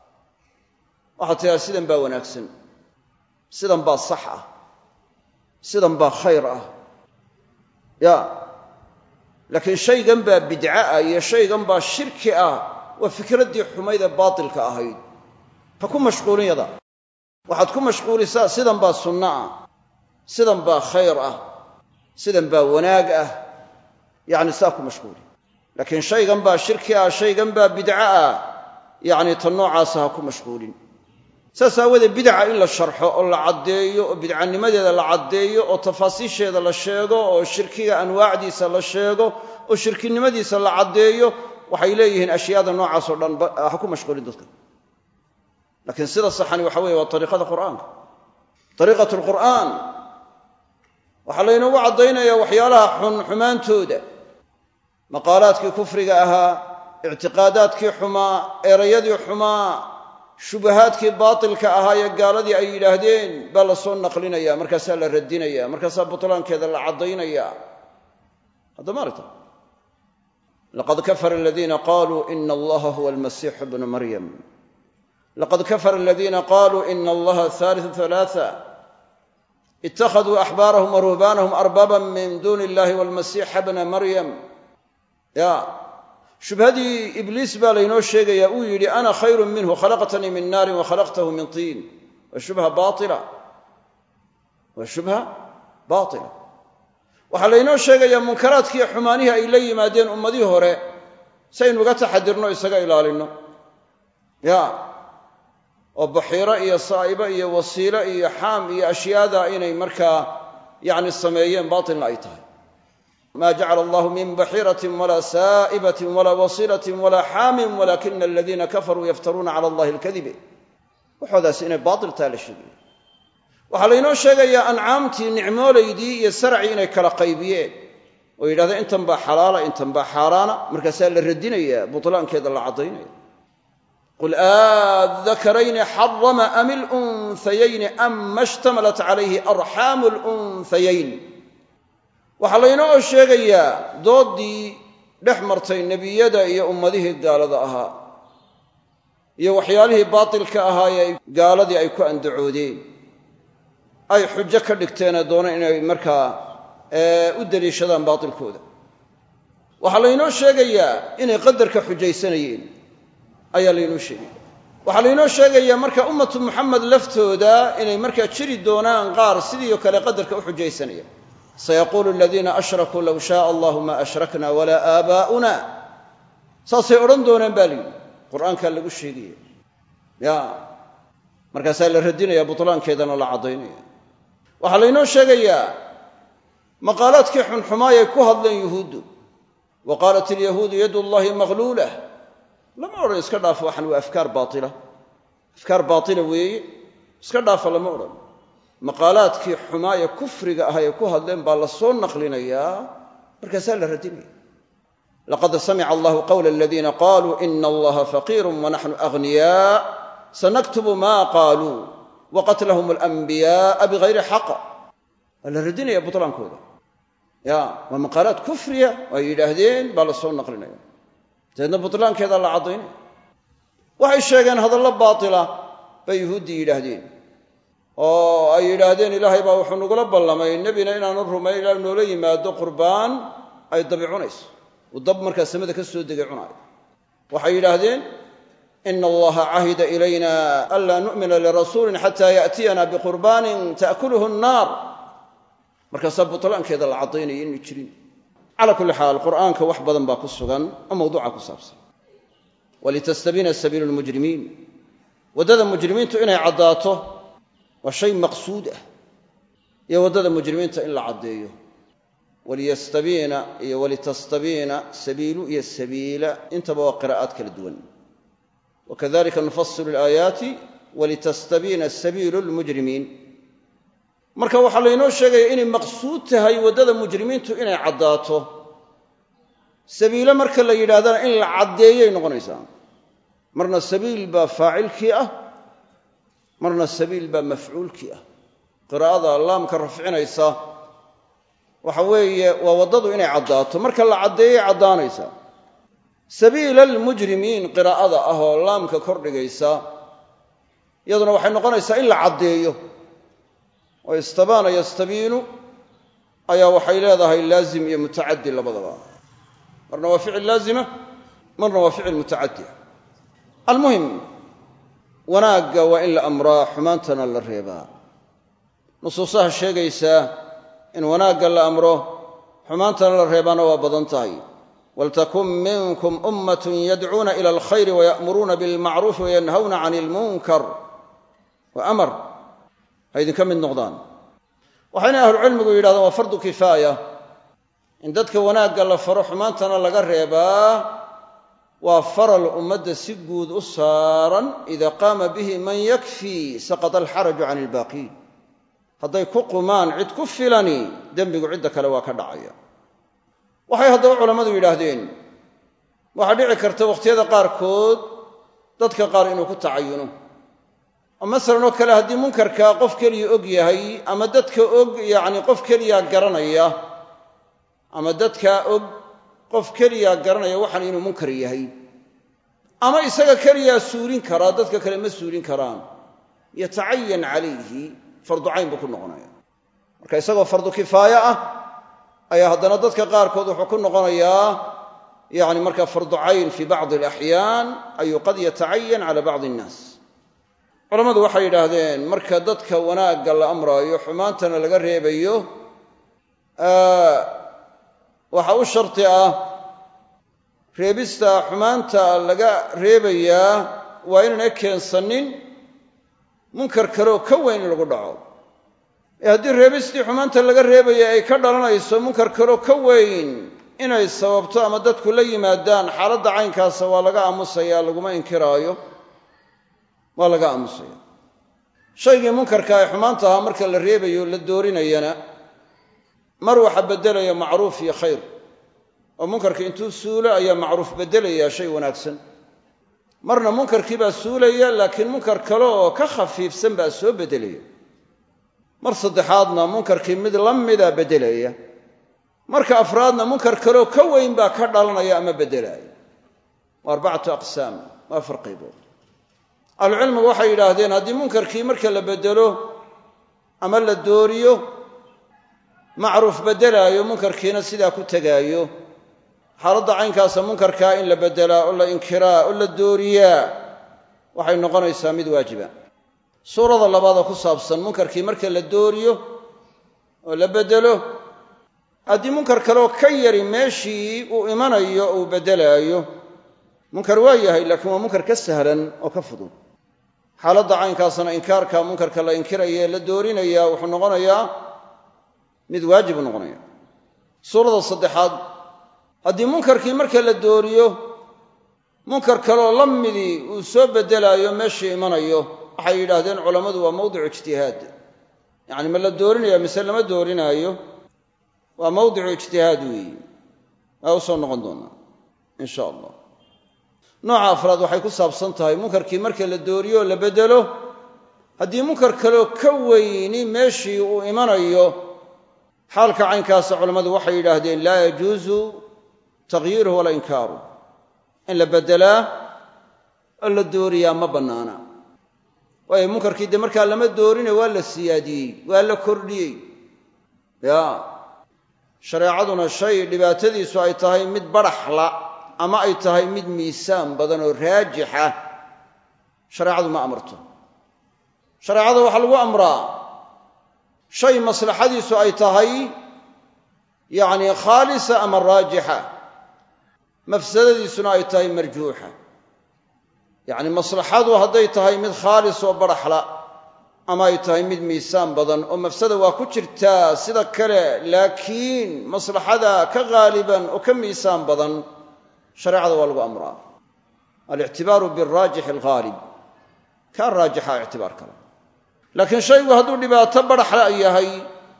waxaad tidhaha sidan baa wanaagsan sidan baa sax ah sidan baa khayr ah ya laakiin shaygan baa bidca ah iyo shaygan baa shirki ah waa fikraddii xumayd ee baatilka ahayd ha ku mashquulin yada waxaad ku mashquulisaa sidan baa sunno ah sidan baa khayr ah sidan baa wanaag ah yacni saa ku mashquuli laakiin shaygan baa shirki ah shaygan baa bidca ah yacni tan noocaasa ha ku mashquulin saas aawoodee bidaca in la sharxo oo la caddeeyo oo bidcanimadeeda la caddeeyo oo tafaasiisheeda la sheego oo shirkiga anwaacdiisa la sheego oo shirkinimadiisa la caddeeyo waxay leeyihiin ashyaada noocaas oo dhan ha ku mashquulin dadka laakiin sida saxani waxa weye waa ariiqada qur'aanka ariiqat lqur'aan waxaa laynoogu caddaynayaa waxyaalaha xun xumaantooda maqaalaadkii kufriga ahaa ictiqaadaadkii xumaa erayadii xumaa shubahaadkii baatilka ahaa ee gaaladii ay yidhaahdeen baa la soo naqlinaya markaasaa la radinaya markaasaa butlaankeeda la caddaynaya haddamaarta laqad kafara aladiina qaluu ina allaha huwa almasiixu bnu maryam laqad kafara aladiina qaluu ina allaha haaliu halaaa ittakhaduu axbaarahum wa ruhbaanahum arbaaban min duuni illahi walmasiixa bna maryam ya shubhadii ibliis baa laynoo sheegayaa uu yidhi ana khayru minhu khalaqtanii min naarin wa khalaqtahu min tiin waa shubha baila waa shubha baila waxaa laynoo sheegayaa munkaraadkii xumaanihii ay la yimaadeen ummadihii hore si aynu uga taxadirno isaga ilaalinno ya oo baxiiro iyo saa'ibo iyo wasiilo iyo xaam iyo ashyaada inay markaa yacni sameeyeen baatilna ay tahay ma jacala allahu min baxiiratin walaa saa'ibatin walaa wasiilatin walaa xaamin walakina aladiina kafaruu yaftaruuna cala allahi alkadibe waxoodaas inay baatil taa la sheegaya waxaa laynoo sheegayaa ancaamtii nicmoolaydii iyo saracii inay kala qaybiyeen oo yidhahdeen intan baa xalaala intan baa xaaraana markaasaa la radinaya butlaankeeda la caddaynaya qul aadakarayni xarama am ilunhayayni ama ishtamalat calayhi arxaamu lunhayayn waxaa laynoo sheegayaa dooddii dhex martay nebiyada iyo ummadihii gaalada ahaa iyo waxyaalihii baatilka ahaayee gaaladii ay ku andacoodeen ay xujo ka dhigteenee doona inay markaa u deliishadaan baatilkooda waxaa laynoo sheegayaa inay qadarka xujaysanayeen ayaa laynoo sheegaya waxaa laynoo sheegayaa marka ummatu muxamed laftooda inay markaa jiri doonaan qaar sidiio kale qadarka u xujaysanaya sayaquulu aladiina ashrakuu low shaaa allahu ma ashrakna walaa aabaa'una saasay odhan doonaan baa layidhi qur'aankaa lagu sheegaya ya markaasaa la radinaya butlaankeedana la caddaynaya waxaa laynoo sheegayaa maqaalaadkii xunxumaayay ku hadleen yuhuuddu wa qaalat ilyahuudu yadu llahi maqluulah lama odhan iska dhaafo waxan waa afkaar baaila afkaar baatila weeye iska dhaafa lama odhan maqaalaadkii xumaaya kufriga ah ay ku hadleen baa la soo naqlinayaa markaasaa la radinaya laqad samica allahu qawla aladiina qaluu ina allaha faqiiru wanaxnu aghniyaa sanaktubu ma qaaluu waqatlahum alanbiya'a bigayri xaq waa la radinaya butlaankooda ya waa maqaalaad kufriya oo ay yidhaahdeen baa la soo naqlinaya dabeedna butlaankeeda la caddaynaya waxay sheegeen hadallo baatila bay yuhuuddii yidhaahdeen oo ay yidhaahdeen ilaahay baa wuxuu nagula ballamay nebina inaanu rumayn ilaa noola yimaado qurbaan ay dabi cunayso uu dab markaa samada ka soo degay cunaayo waxay yidhaahdeen ina allaha cahida ilayna anlaa nu'mina lirasuulin xataa ya'tiyana biqurbaanin ta'kuluhu annaar markaasaa butlaankeeda la caddaynaya inu jirin cala kulli xaal qur'aanka wax badan baa ku sugan oo mawduuca ku saabsan walitastabiina sabiilu lmujrimiin waddada mujrimiintu inay caddaato waa shay maqsuud ah iyo waddada mujrimiinta in la caddeeyo waliyastabiina iyo walitastabiina sabiilu iyo sabiila intaba waa qiraa'aad kala duwan wakadalika nufasilu alaayaati walitastabiina sabiilu lmujrimiin marka waxaa laynoo sheegaya inay maqsuud tahay waddada mujrimiintu inay caddaato sabiilo marka la yidhahdana in la caddeeyay noqonaysaa marna sabiil baa faacilkii ah marna sabiil baa mafcuulkii ah qiraa'ada laamka rafcinaysa waxa weeye waa waddadu inay caddaato marka la caddeeyay caddaanaysaa sabiila almujrimiin qiraa'ada ah oo laamka kordhigaysa iyaduna waxay noqonaysaa in la caddeeyo oo istabaana yastabiinu ayaa waxay leedahay laazim iyo mutacaddi labadaba marna waa ficil laazima marna waa ficil mutacaddi almuhim wanaagga waa in la amraa xumaantana la reebaa nusuusaha sheegaysaa in wanaagga la amro xumaantana la reebaana waa badan tahay waltakun minkum ummatun yadcuuna ila alkhayri waya'muruuna bilmacruufi wayanhawna can ilmunkar wa amar ha idinka mid noqdaan waxayna ahlucilmigu yidhahdeen waa fardu kifaaya in dadka wanaagga la faro xumaantana laga reebaa waa faral ummadda si guud u saaran ida qaama bihi man yakfii saqata alxaraju can ilbaaqiin hadday ku qumaan cid ku filani dembigu cidda kale waa ka dhacaya waxay haddaba culammadu yidhaahdeen waxaa dhici karta wakhtiyada qaarkood dadka qaar inuu ku tacayuno oo masalan oo kale haddii munkarkaa qof keliya og yahay ama dadka og yacni qof keliya garanaya ama dadkaa og qof keliya garanaya waxaan inuu munkar yahay ama isaga keliyaa suulin karaa dadka kale ma suulin karaan yatacayan calayhi fardu cayn buu ku noqonaya marka isagoo fardu kifaaye ah ayaa haddana dadka qaarkood wuxuu ku noqonayaa yani marka fardu cayn fi bacdi alaxyaan ayuu qad yatacayan cala bacdi innaas culammadu waxay yidhaahdeen marka dadka wanaagga la amraayo xumaantana laga reebayo waxa u sharti ah reebista xumaanta laga reebayaa waa inaana keensanin munkar kaleoo ka weyn in lagu dhaco ee haddii reebistii xumaanta laga reebaya ay ka dhalanayso munkar kaloo ka weyn inay sababto ama dadku la yimaadaan xaaladda caynkaasa waa laga aamusaya laguma inkiraayo waa laga aamusaya shaygii munkarka ay xumaanta ahaa marka la reebayo la doorinayana mar waxa beddelaya macruuf iyo khayr oo munkarka intuu suulo ayaa macruuf beddelaya shay wanaagsan marna munkarkii baa suulaya laakiin munkar kale oo ka khafiifsan baa soo beddelaya mar saddexaadna munkarkii mid la mida beddelaya marka afraadna munkar kaleoo ka weyn baa ka dhalanaya ama beddelaya waa arbacatu aqsaam waa afar qaybood ahlucilmigu waxay yidhaahdeen haddii munkarkii marka la beddelo ama la dooriyo macruuf beddelaayo munkarkiina sidaa ku tegaayo xaaladda caynkaasa munkarkaa in la beddelaa oo la inkiraa oo la dooriyaa waxay noqonaysaa mid waajiba suurada labaadoo ku saabsan munkarkii marka la dooriyo oo la beddelo haddii munkar kaleoo ka yari meeshii uu imanayo uu beddelaayo munkar waa yahay laakiin waa munkar ka sahlan oo ka fudud xaaladda caynkaasna inkaarka munkarka la inkiraya ee la doorinaya wuxuu noqonayaa mid waajibu noqonaya suurada saddexaad haddii munkarkii marka la dooriyo munkar kaleoo la midii uu soo beddelaayo meeshii imanayo waxay yidhaahdeen culammadu waa mawdicu ijtihaad yacni ma la doorinaya mise lama doorinaayo waa mawdicu ijtihaad weeyi waa u soo noqon doonaa in sha allah nooca afraad waxay ku saabsan tahay munkarkii marka la dooriyo oo la beddelo haddii munkar kaleoo ka weyni meeshii uu imanayo xaalka caynkaasa culammadu waxay yidhaahdeen laa yajuusu takhyiiruhu walaa inkaaru in la beddelaa oo la dooriyaa ma bannaana waayo munkarkii dee markaa lama doorine waa la siyaadiyey waa la kordhiyey ya shareecaduna shay dhibaatadiisu ay tahay mid badhaxla ama ay tahay mid miisaan badan oo raajixa shareecadu ma amarto shareecada waxaa lagu amraa shay maslaxadiisu ay tahay yacni khaalisa ama raajixa mafsadadiisuna ay tahay marjuuxa yacni maslaxadu hadday tahay mid khaalis oo badhaxla ama ay tahay mid miisaan badan oo mafsada waa ku jirtaa sida kale laakiin maslaxada ka qaaliban oo ka miisaan badan shareecada waa lagu amraa alictibaaru biraajixi alghaalib kaa raajixa ictibaar kale laakiin shaygu hadduu dhibaato badhaxla yahay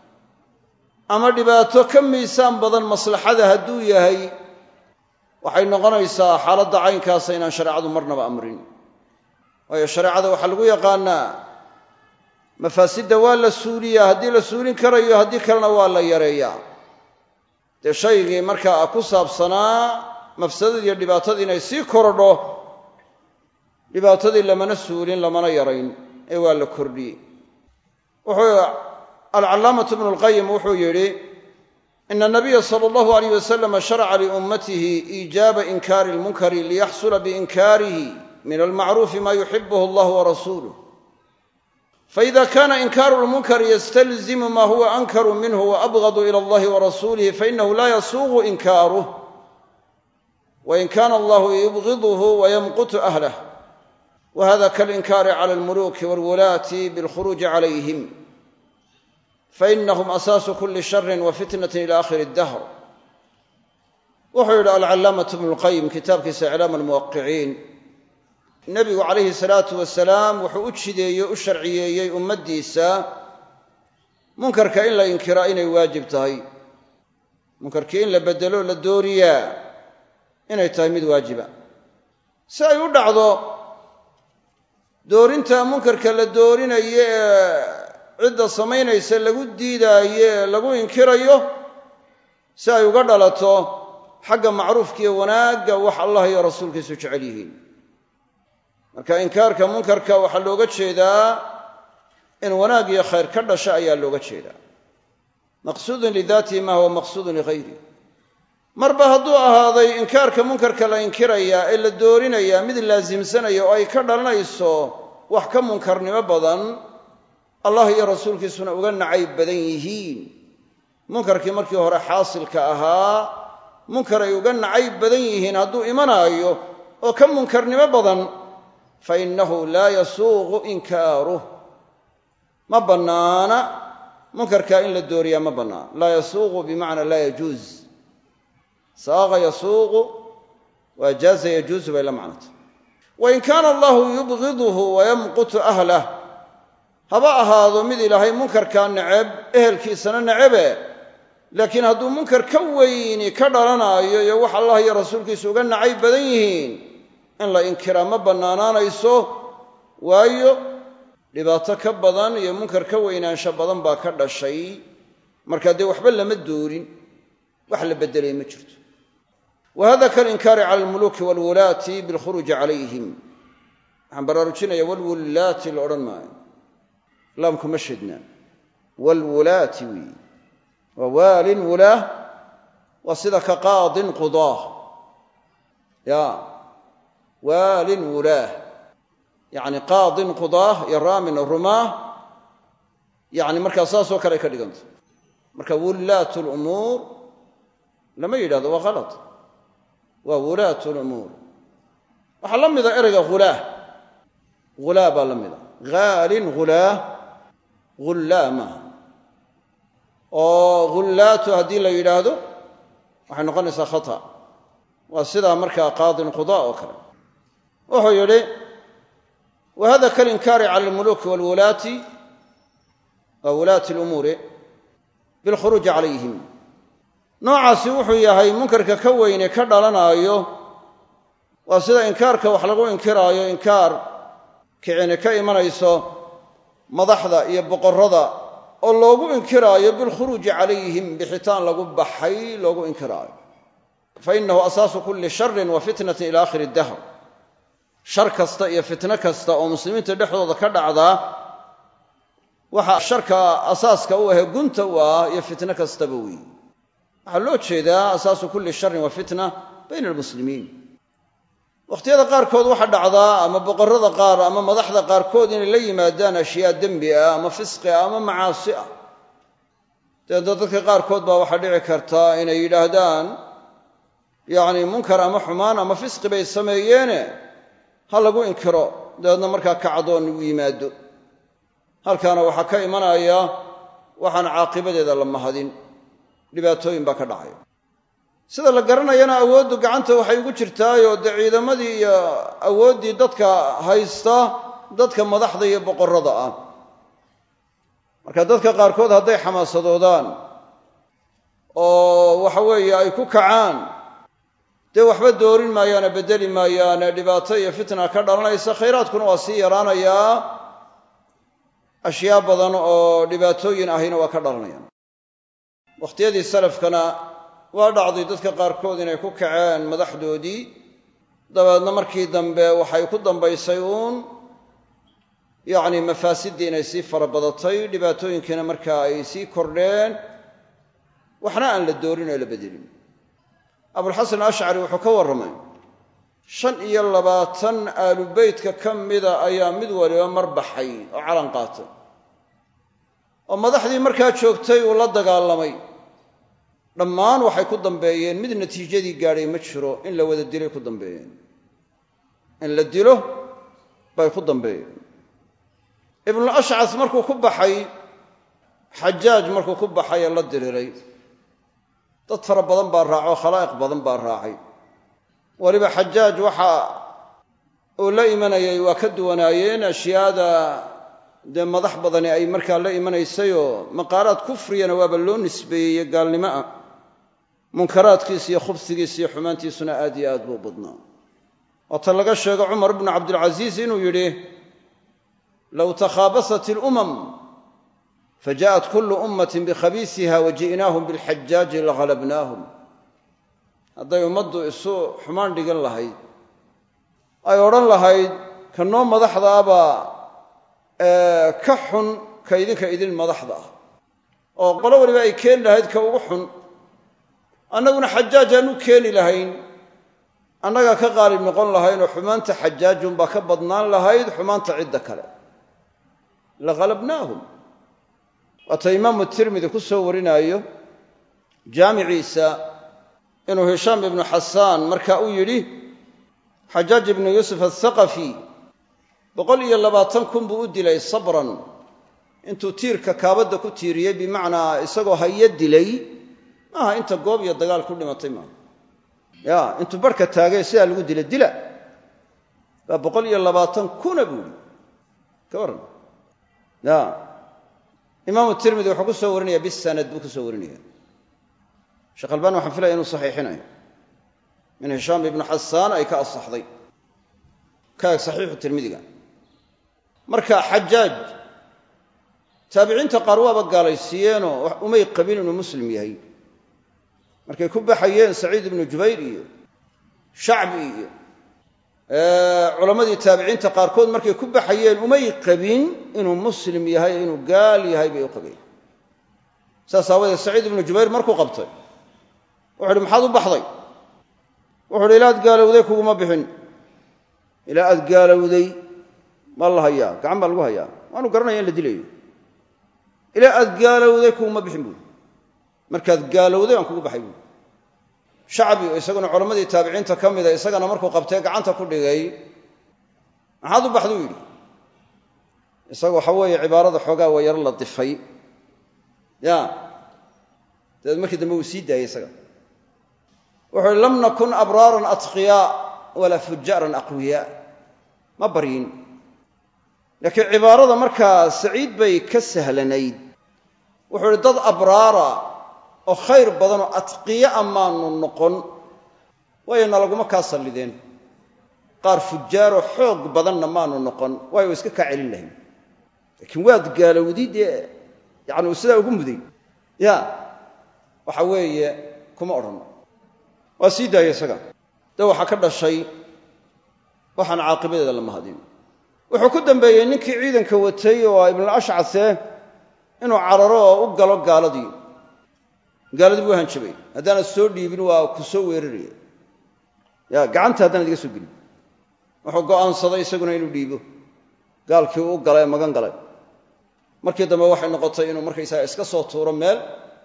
ama dhibaato ka miisaan badan maslaxada hadduu yahay waxay noqonaysaa xaaladda caynkaasa inaan shareecadu marnaba amrin waayo shareecada waxaa lagu yaqaanaa mafaasidda waa la suuliyaa haddii la suulin karayo haddii kalena waa la yareeyaa dee shaygii markaa ku saabsanaa mafsadadii iyo dhibaatadii inay sii korodho dhibaatadii lamana suulin lamana yarayn ee waa la kordhiyey wuxuu alcallaamatu bnu lqayim wuxuu yidhi ina anabiya sala allahu alayh wasalama sharaca liummatihi iijaaba inkaari lmunkari liyaxsula biinkaarihi min almacruufi ma yuxibuhu allah warasuuluh faida kana inkaaru lmunkari yastalzimu ma huwa ankaru minhu waabgadu ila allahi warasuulihi fainahu la yasuuqu inkaaruh wain kana allahu yubgiduhu wayamqutu ahlah wahada kalinkaari cala almuluki walwulaati bilkhuruuji calayhim fainahum asaasu kuli shari wa fitnati ila akhiri dahr wuxuu yidhi alcallaamatu bnu lqayim kitaabkiisa iclaam almuwaqiciin nebigu calayhi salaatu wasalaam wuxuu u jideeyey u sharciyeeyey ummaddiisa munkarka in la inkiraa inay waajib tahay munkarkii in la beddelo la dooriyaa inay tahay mid waajiba si ay u dhacdo doorinta munkarka la doorinayo ee cidda samaynaysa lagu diidaayo ee lagu inkirayo si ay uga dhalato xagga macruufkiiyo wanaagga wax allah iyo rasuulkiisu jecel yihiin marka inkaarka munkarka waxaa looga jeedaa in wanaag iyo khayr ka dhasha ayaa looga jeedaa maqsuudun lidaatihi ma huwa maqsuudun ligayri marba hadduu ahaaday inkaarka munkarka la inkirayaa ee la doorinayaa mid laasimsanaya oo ay ka dhalanayso wax ka munkarnimo badan allah iyo rasuulkiisuna uga nacayb badan yihiin munkarkii markii hore xaasilka ahaa munkar ay uga nacayb badan yihiin hadduu imanaayo oo ka munkarnimo badan fa innahu laa yasuuqu inkaaruh ma bannaana munkarkaa in la dooriyaa ma bannaana laa yasuuqu bimacnaa laa yajuuz saaqa yasuuqu waa jaaza yajuuzu bay la macnata wain kaana allahu yubgiduhu wayamqutu ahlah haba ahaado mid ilaahay munkarkaa neceb ehelkiisana necebe laakiin hadduu munkar ka weyni ka dhalanaayo iyo wax allah iyo rasuulkiisu uga nacayb badan yihiin in la inkiraa ma bannaanaanayso waayo dhibaato ka badan iyo munkar ka weynaansho badan baa ka dhashay markaa dee waxba lama doorin wax la beddelay ma jirto wa hada kalinkaari cala almuluuki waalwulaati bilkhuruuji calayhim waxaan baraarujinaya walwullaati la odhan maayo laamkuma shidnaa waalwulaati weeye waa waalin wulaah waa sida ka qaadin qudaah ya waalin wulaah yacni qaadin qudaah iyo raamin rumaah yacni markaa saasoo kale ay ka dhiganta marka wullaatu lumuur lama yidhahdo waa khalad waa wulaatu lumuur waxaa la mida ereyga hulaah hulaa baa la mida haalin hulaah hullaa maaha oo hullaatu haddii la yidhaahdo waxay noqonaysaa khata waa sidaa markaa qaadin qudaa oo kale wuxuu yidhi wa hada kalinkaari cala almuluuki waalwulaati waa wulaati lumuuri bilkhuruuji calayhim noocaasi wuxuu yahay munkarka ka weyne ka dhalanaayo waa sida inkaarka wax lagu inkiraayo inkaar kicini ka imanayso madaxda iyo boqorrada oo loogu inkiraayo bilkhuruuji calayhim bixitaan lagu baxay loogu inkiraayo fa innahu asaasu kulli sharin wa fitnatin ila akhiri dahr shar kasta iyo fitno kasta oo muslimiinta dhexdooda ka dhacdaa waxa sharka asaaska u ahe gunta u ah iyo fitno kastaba weeye waxaa loo jeedaa asaasu kulli sharin wa fitna bayna almuslimiin wakhtiyada qaarkood waxaa dhacdaa ama boqorrada qaar ama madaxda qaarkood inay la yimaadaan ashyaa dembi ah ama fisqi ah ama macaasi ah dabeedna dadka qaarkood baa waxaa dhici kartaa inay yidhaahdaan yacni munkar ama xumaan ama fisqi bay sameeyeene ha lagu inkiro dabeedna markaa kacdoon u yimaado halkaana waxaa ka imanaya waxaan caaqibadeeda la mahadin dhibaatooyin baa ka dhacay sida la garanayana awooddu gacanta waxay ugu jirtaayoo dee ciidamadii iyo awooddii dadka haysta dadka madaxda iyo boqorrada ah marka dadka qaarkood hadday xamaasadoodaan oo waxa weeye ay ku kacaan dee waxba doorin maayaane beddeli maayaane dhibaato iyo fitna ka dhalanaysa khayraadkuna waa sii yaraanayaa ashyaa badan oo dhibaatooyin ahina waa ka dhalanayaan wakhtiyadii salafkana waa dhacday dadka qaarkood inay ku kaceen madaxdoodii dabeedna markii dambe waxay ku dambaysay uun yacni mafaasiddii inay sii fara badatay dhibaatooyinkiina markaa ay sii kordheen waxna aan la doorin oo la bedelin abulxasan ashcari wuxuu ka warramay shan iyo labaatan aalubeytka ka mida ayaa mid waliba mar baxay oo calan qaatay oo madaxdii markaa joogtay uu la dagaalamay dhammaan waxay ku dambeeyeen mid natiijadii gaadhay ma jiro in la wada dilay ku dambeeyeen in la dilo bay ku dambeeyeen ibnul ashcas markuu ku baxay xajaaj markuu ku baxay ee la diriray dad fara badan baa raaco khalaa'iq badan baa raacay weliba xajaaj waxa uu la imanayay waa ka duwanaayeen ashyaada dee madax badani ay markaa la imanaysayoo maqaalaad kufriyana waaba loo nisbeeyey gaalnimo ah munkaraadkiis iyo khubsigiis iyo xumaantiisuna aad iyo aad buu badnaa waata laga sheego cumar bnu cabdilcasiis inuu yidhi low takhaabasat ilumam fajaءat kulu ummatin bikhabiisiha waji'naahum bilxajaaji lahalabnaahum hadday ummaddu isu xumaan dhigan lahayd ay odhan lahayd ka noo madaxda abaa ka xun ka idinka idin madaxda ah oo qolo waliba ay keeni lahayd ka ugu xun annaguna xajaaj aan u keeni lahayn annagaa ka qaalib noqon lahaynoo xumaanta xajaajunbaa ka badnaan lahayd xumaanta cidda kale lahalabnaahum waata imaamu tirmidi ku soo warinaayo jaamiciisa inuu hishaam ibnu xasaan marka uu yidhi xajaaj ibnu yuusuf athaqafi boqol iyo labaatan kun buu u dilay sabran intuu tiirka kaabadda ku tiiriyey bimacnaa isagoo hayo dilay maaha inta goob iyo dagaal ku dhimatay maaha ya intuu barhka taagay sidaa lagu dila dila baa boqol iyo labaatan kuna buu yidhi ka warran ya imaamu tirmidi wuxuu ku soo warinaya bisanad buu ku soo warinaya sheekh albani waxaan filaya inuu saxiixinayo min hishaam ibnu xasaan ay ka asaxday ka eg saxiixu tirmidiga marka xajaaj taabiciinta qaar waaba gaalaysiiyeenoo umay qabin inuu muslim yahay markay ku baxayeen saciid ibnu jubayr iyo shacbi iyo culammadii taabiciinta qaarkood markay ku baxayeen umay qabin inuu muslim yahay inuu gaal yahay bay u qabeen saas aawadeed saciid ibnu jubayr markuu qabtay wuxu uhi maxaad u baxday wuxu uhi ilaa ad gaalowday kuguma bixin ilaa aad gaalowday maa la hayaa gacan baa lagu hayaa waanu garanaya in la dilayo ilaa aad gaalowday kuguma bixin buui markaad gaalowday aan kugu baxay buui shacbi oo isaguna culammadii taabiciinta ka mida isagana markuu qabtee gacanta ku dhigay maxaad u baxduu yidhi isaga waxa weeye cibaarada xoogaa waa yaro la difay ya dabeed markii dambe wuu sii daayey isaga wuxuu uhi lam nakun abraaran atqiyaa walaa fujaaran aqwiyaa ma baryin laakiin cibaarada markaa saciid bay ka sahlanayd wuxuu uhi dad abraara oo khayr badanoo atqiya a maanu noqon waayo nalaguma kaa sallideen qaar fujaaroo xoog badanna maanu noqon waayo iska kaa celin lahayn laakiin waad gaalowdi dee yacni uu sidaa ugu muday ya waxa weeye kuma odhan waa sii daaya isaga de waxaa ka dhashay waxaan caaqibadeeda la mahadin wuxuu ku dambeeyey ninkii ciidanka watay oo ibnul ashcase inuu cararo oo u galo gaaladii gaaladii buu hanjabay haddaanad soo dhiibin waa ku soo weeraraya ya gacanta haddaanad iga soo gelin wuxuu go'aansaday isaguna inuu dhiibo gaalkii uu galay ee magan galay markii dambe waxay noqotay inuu markaysaga iska soo tuuro meel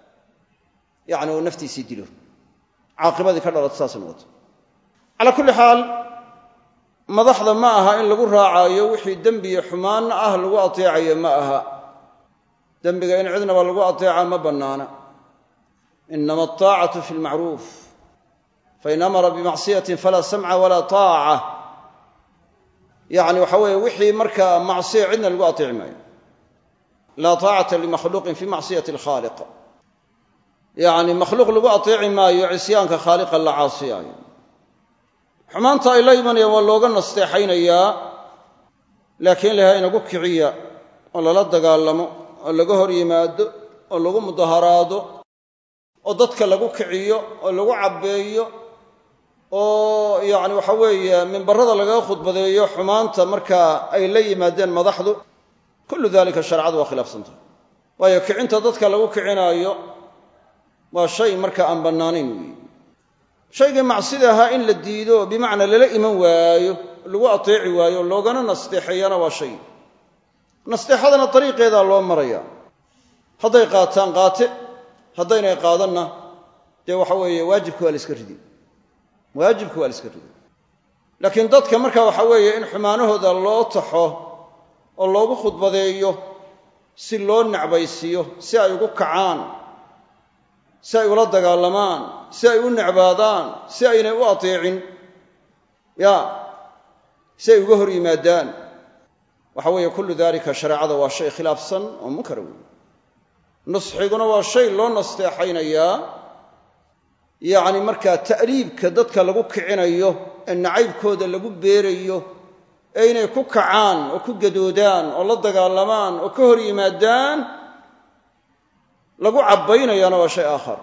yacni uu naftiisii dilo caaqibadii ka dhalato saasay noqotay calaa kulli xaal madaxda ma aha in lagu raacayo wixii dembiyo xumaanna ah lagu ateecayo ma aha dembiga in cidnaba lagu ateeca ma bannaana inama altaacatu fi lmacruuf fain amara bimacsiyatin falaa samca walaa taaca yacni waxa weeye wixii markaa macsiya cidna lagu ateeci maayo laa taacata limakhluuqin fi macsiyati alkhaaliq yacni makhluuq lagu ateeci maayo cisyaanka khaaliqa la caasiyaayo xumaanta ay la imanayaan waa looga nasteexaynayaa laakiin ilahay inagu kiciya oo lala dagaalamo oo laga hor yimaado oo lagu mudaharaado oo dadka lagu kiciyo oo lagu cabbeeyo oo yacni waxa weeye mimbarada lagaga khudbadeeyo xumaanta markaa ay la yimaadeen madaxdu kullu dalika shareecadu waa khilaafsantah waayo kicinta dadka lagu kicinaayo waa shay marka aan bannaanayn weeye shaygii macsida ahaa in la diido bimacnaa lala iman waayo lagu ateeci waayo loogana nasteexeeyana waa shay nasteexadana dariiqeedaa loo maraya hadday qaataan qaate haddaynay qaadanna dee waxa weeye waajibka waa la iska ridi waajibka waa la iska ridi laakiin dadka marka waxa weeye in xumaanahooda loo taxo oo loogu khudbadeeyo si loo necbaysiiyo si ay ugu kacaan si ay ula dagaalamaan si ay u necbaadaan si aynay u ateecin ya si ay uga hor yimaadaan waxa weeye kullu dalika shareecada waa shay khilaafsan oo munkara weeye nusxiguna waa shay loo nasteexaynayaa yacni markaa ta'liibka dadka lagu kicinayo ee nacaybkooda lagu beerayo ee inay ku kacaan oo ku gadoodaan oo la dagaalamaan oo ka hor yimaadaan lagu cabbaynayaana waa shay aakhar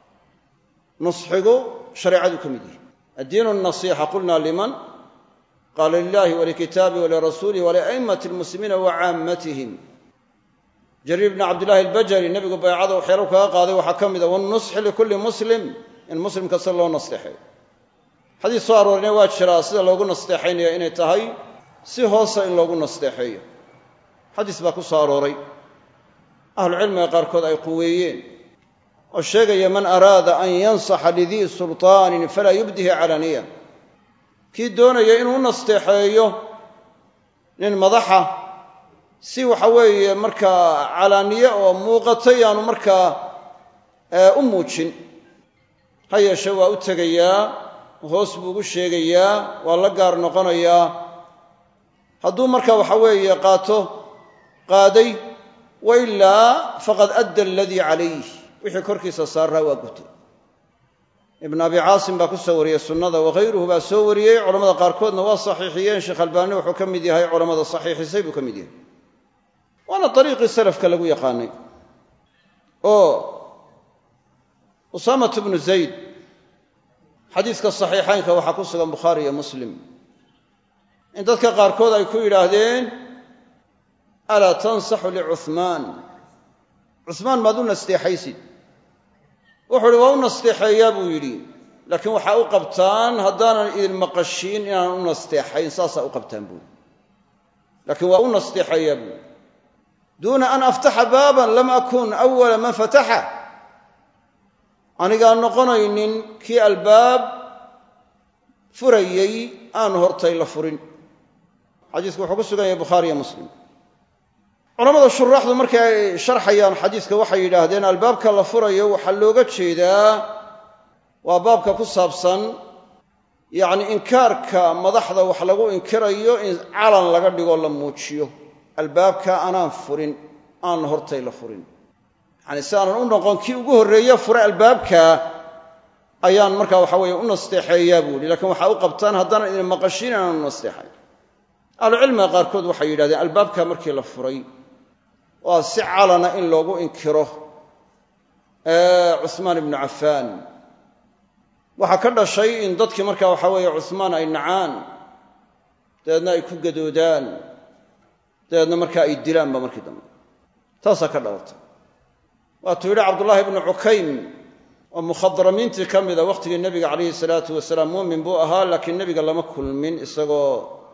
nusxigu shareecadu ka mid yihi addiinu nasiixa qulna liman qaala lilahi walikitaabihi walirasuulihi walia'immati lmuslimiina wa caammatihim jariir bni cabdillahi albajali nebigu baycada waxyaalo kaga qaaday waxaa ka mida wannusxi likulli muslim in muslim kasta loo nasteexeeyo xadiis soo aroorina waa jiraa sida loogu nasteexaynaya inay tahay si hoosa in loogu nasteexeeyo xadiis baa ku soo arooray ahlucilmiga qaarkood ay quweeyeen oo sheegaya man araada an yansaxa lidii sulطaanin falaa yubdihi calaniya kii doonaya inuu u nasteexeeyo nin madaxa si waxa weeye markaa calaaniye oo muuqatay aanu markaa u muujin ha yeeshe waa u tegayaa hoos buu ugu sheegayaa waa la gaar noqonayaa hadduu marka waxa weeye qaato qaaday wa ilaa faqad adda aladii calayh wixii korkiisa saaraa waa gutay ibn abi caasim baa ku soo wariyey sunnada wakhayruhu baa soo wariyey culamada qaarkoodna waa saxiixiyeen sheekh albaani wuxuu ka mid yahay culamada saxiixisay buu ka mid yahay waana dariiqii salafka lagu yaqaanay oo usaamat bnu zayd xadiiska saxiixaynka waxaa ku sugan bukhaari iyo muslim in dadka qaarkood ay ku yidhaahdeen alaa tansaxu licuhmaan cuhmaan maad u nasteexaysid wuxuu uhi waa u nasteexeeyaa buu yidhi laakiin waxaa u qabtaan haddaanan idin maqashiin inaan u nasteexayn saasaa u qabtaan buui laakiin waa u nasteexeeyaa buui duuna an aftaxa baaban lam akun awala man fataxa anigaan noqonaynin kii albaab furayey aan hortay la furin xadiisku wuxuu ku sugan yahay bukhaari iyo muslim culamada shuraaxdu markay ay sharxayaan xadiiska waxay yidhaahdeen albaabka la furayo waxaa looga jeedaa waa baabka ku saabsan yacni inkaarka madaxda wax lagu inkirayo in calan laga dhigoo la muujiyo albaabka anaan furin aan hortay la furin yacni si aanan u noqon kii ugu horreeye fure albaabka ayaan markaa waxa weeye u nasteexeeyaa buu ihi lakiin waxaa u qabtaan haddaanan idin maqashiin inaan u nasteexay ahlucilmiga qaarkood waxay yidhahdeen albaabka markii la furay waa si calana in loogu inkiro cuhmaan ibnu cafaan waxaa ka dhashay in dadkii markaa waxa weeye cuhmaan ay nacaan dabeedna ay ku gadoodaan dabeedna markaa ay dilaanba markii dambe taasaa ka dhalatay waatuu yidhi cabdullaahi ibnu cukaym oo mukhadramiintii ka mida wakhtigii nebiga calayhi salaatu wasalaam muumin buu ahaa laakiin nebiga lama kulmin isagoo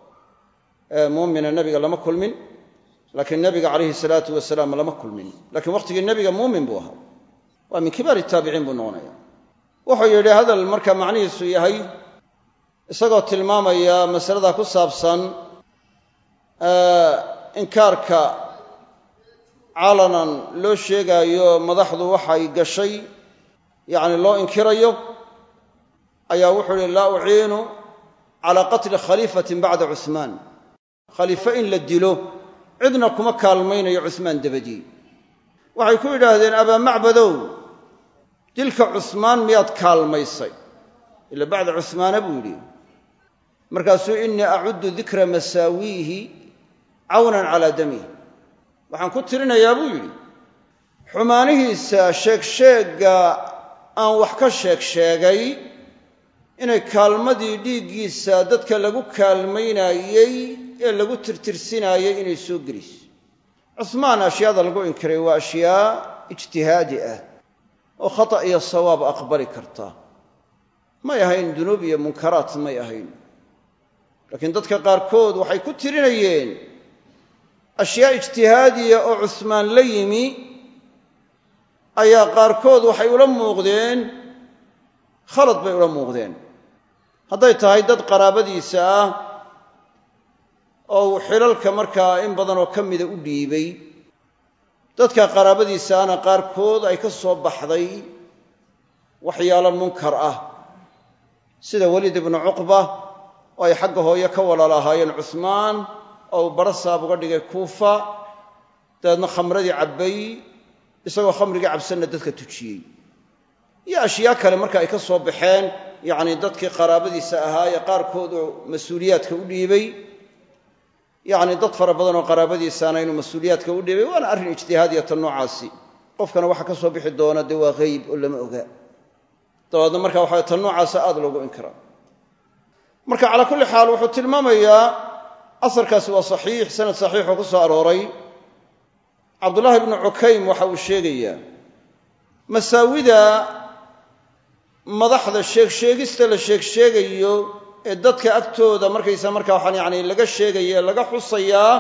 muumina nebiga lama kulmin laakiin nebiga calayhi salaatu wasalaam lama kulmin lakiin wakhtigii nebiga muumin buu ahaa waa min kibaari taabiciin buu noqonaya wuxuu yidhi hadal marka macnihiisu yahay isagoo tilmaamaya masalada ku saabsan inkaarka calanan loo sheegaayo madaxdu waxay gashay yacni loo inkirayo ayaa wuxuu uhi laa uciinu calaa qatli khaliifatin bacda cuhmaan khaliifo in la dilo cidna kuma kaalmaynayo cuhmaan dabadii waxay ku yidhaahdeen abaa macbadow dilka cusmaan miyaad kaalmaysay ila bacda cuhmaana buu yidhi markaasuu innii acuddu dikra masaawiihi cawnan calaa damih waxaan ku tirinayaa buu yidhi xumaanihiisa sheegsheegga aan wax ka sheeg sheegay inay kaalmadii dhiiggiisa dadka lagu kaalmaynaayey ee lagu tirtirsinaayey inay soo gelayso cusmaan ashyaada lagu inkiray waa ashyaa ijtihaadi ah oo khata iyo sawaab aqbali karta may ahayn dunuub iyo munkaraat may ahayn laakiin dadka qaarkood waxay ku tirinayeen ashyaa ijtihaadiya oo cusmaan la yimi ayaa qaarkood waxay ula muuqdeen khalad bay ula muuqdeen hadday tahay dad qaraabadiisa ah oo uu xilalka markaa in badanoo ka mida u dhiibay dadka qaraabadiisaana qaarkood ay ka soo baxday waxyaalo munkar ah sida weliid ibnu cuqba oo ay xagga hooye ka walaal ahaayeen cusmaan oo uu baro saab uga dhigay kuufa dabeedna khamradii cabbay isagoo khamrigii cabsanna dadka tujiyey iyo ashyaa kale marka ay ka soo baxeen yacni dadkii qaraabadiisa ahaa ee qaarkood oo mas-uuliyaadka u dhiibay yacni dad fara badan oo qaraabadiisaana inuu mas-uuliyaadka u dhiibay waana arrin ijtihaadiyata noocaasi qofkana waxa ka soo bixi doona dee waa hayb oo lama oga dabeedna marka waxa tan noocaasa aada loogu inkiraa marka calaa kulli xaal wuxuu tilmaamayaa asarkaasi waa saxiix sanad saxiixoo ku soo arooray cabdullaahi ibnu cukaym waxa uu sheegayaa masaawida madaxda sheegsheegista la sheegsheegayo ee dadka agtooda markaysa markaa waxaan yacni laga sheegaya ee laga xusayaa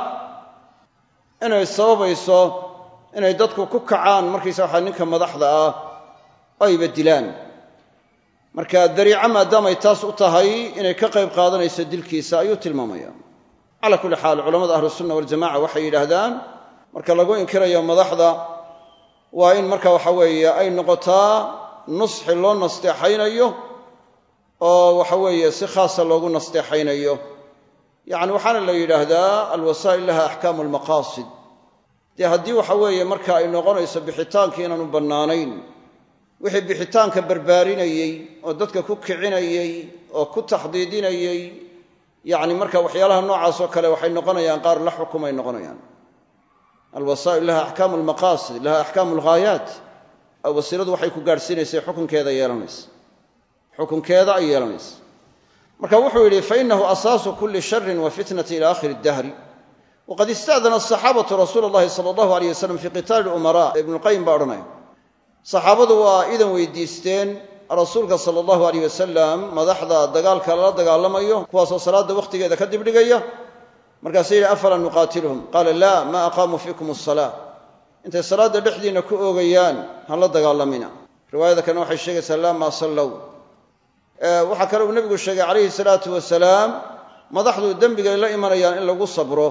inay sababayso inay dadku ku kacaan markaysa waxaa ninka madaxda ah ayba dilaan marka dariico maadaamay taas u tahay inay ka qayb qaadanayso dilkiisa ayuu tilmaamaya calaa kulli xaal culamada ahlusunna waljamaca waxay yidhaahdaan marka lagu inkirayo madaxda waa in marka waxa weeye ay noqotaa nusxi loo nasteexaynayo oo waxa weeye si khaasa loogu nasteexaynayo yacni waxaana la yidhaahdaa alwasaa'il laha axkaamu almaqaasid dee haddii waxa weeye marka ay noqonayso bixitaankii inaanu bannaanayn wixii bixitaanka barbaarinayey oo dadka ku kicinayey oo ku taxdiidinayey yacni marka waxyaalaha noocaas oo kale waxay noqonayaan qaar la xukumay noqonayaan alwasaa'il laha axkaamu almaqaasid laha axkaamu alghaayaat wasiiladu waxay ku gaadhsiinaysay xukunkeeda yeelanaysa xukunkeeda ay yeelanaysa marka wuxuu yidhi fainahu asaasu kuli sharin wa fitnati ila akhiri dahri waqad ista'dana asaxaabatu rasuula allahi sala allahu aleyh wasalam fii qitaali lumara ibnuqayim baa odhanaya saxaabadu waa idan weydiisteen rasuulka sala allahu aleyh wasalam madaxda dagaalka lala dagaalamayo kuwaasoo salaadda wakhtigeeda ka dibdhigaya markaasay yidhi afalaa nuqaatiluhum qaala laa ma aqaamuu fiikum asalaa intay salaadda dhexdiinna ku oogayaan hala dagaalamina riwaayada kalena waxay sheegaysaa laa maa sallow waxaa kale uu nebigu sheegay calayhi salaatu wasalaam madaxdu dembigay la imanayaan in lagu sabro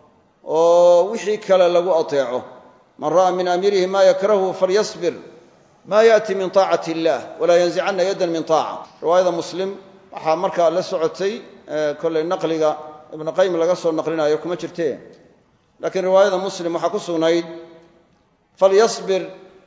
oo wixii kale lagu ateeco man ra'a min amiirihi ma yakrahu falyasbir ma yaati min taacati illah walaa yanzicanna yaddan min taaca riwaayada muslim waxaa markaa la socotay kollay naqliga ibnu qayim laga soo naqlinayo kuma jirte laakiin riwaayada muslim waxaa ku sugnayd falyasbir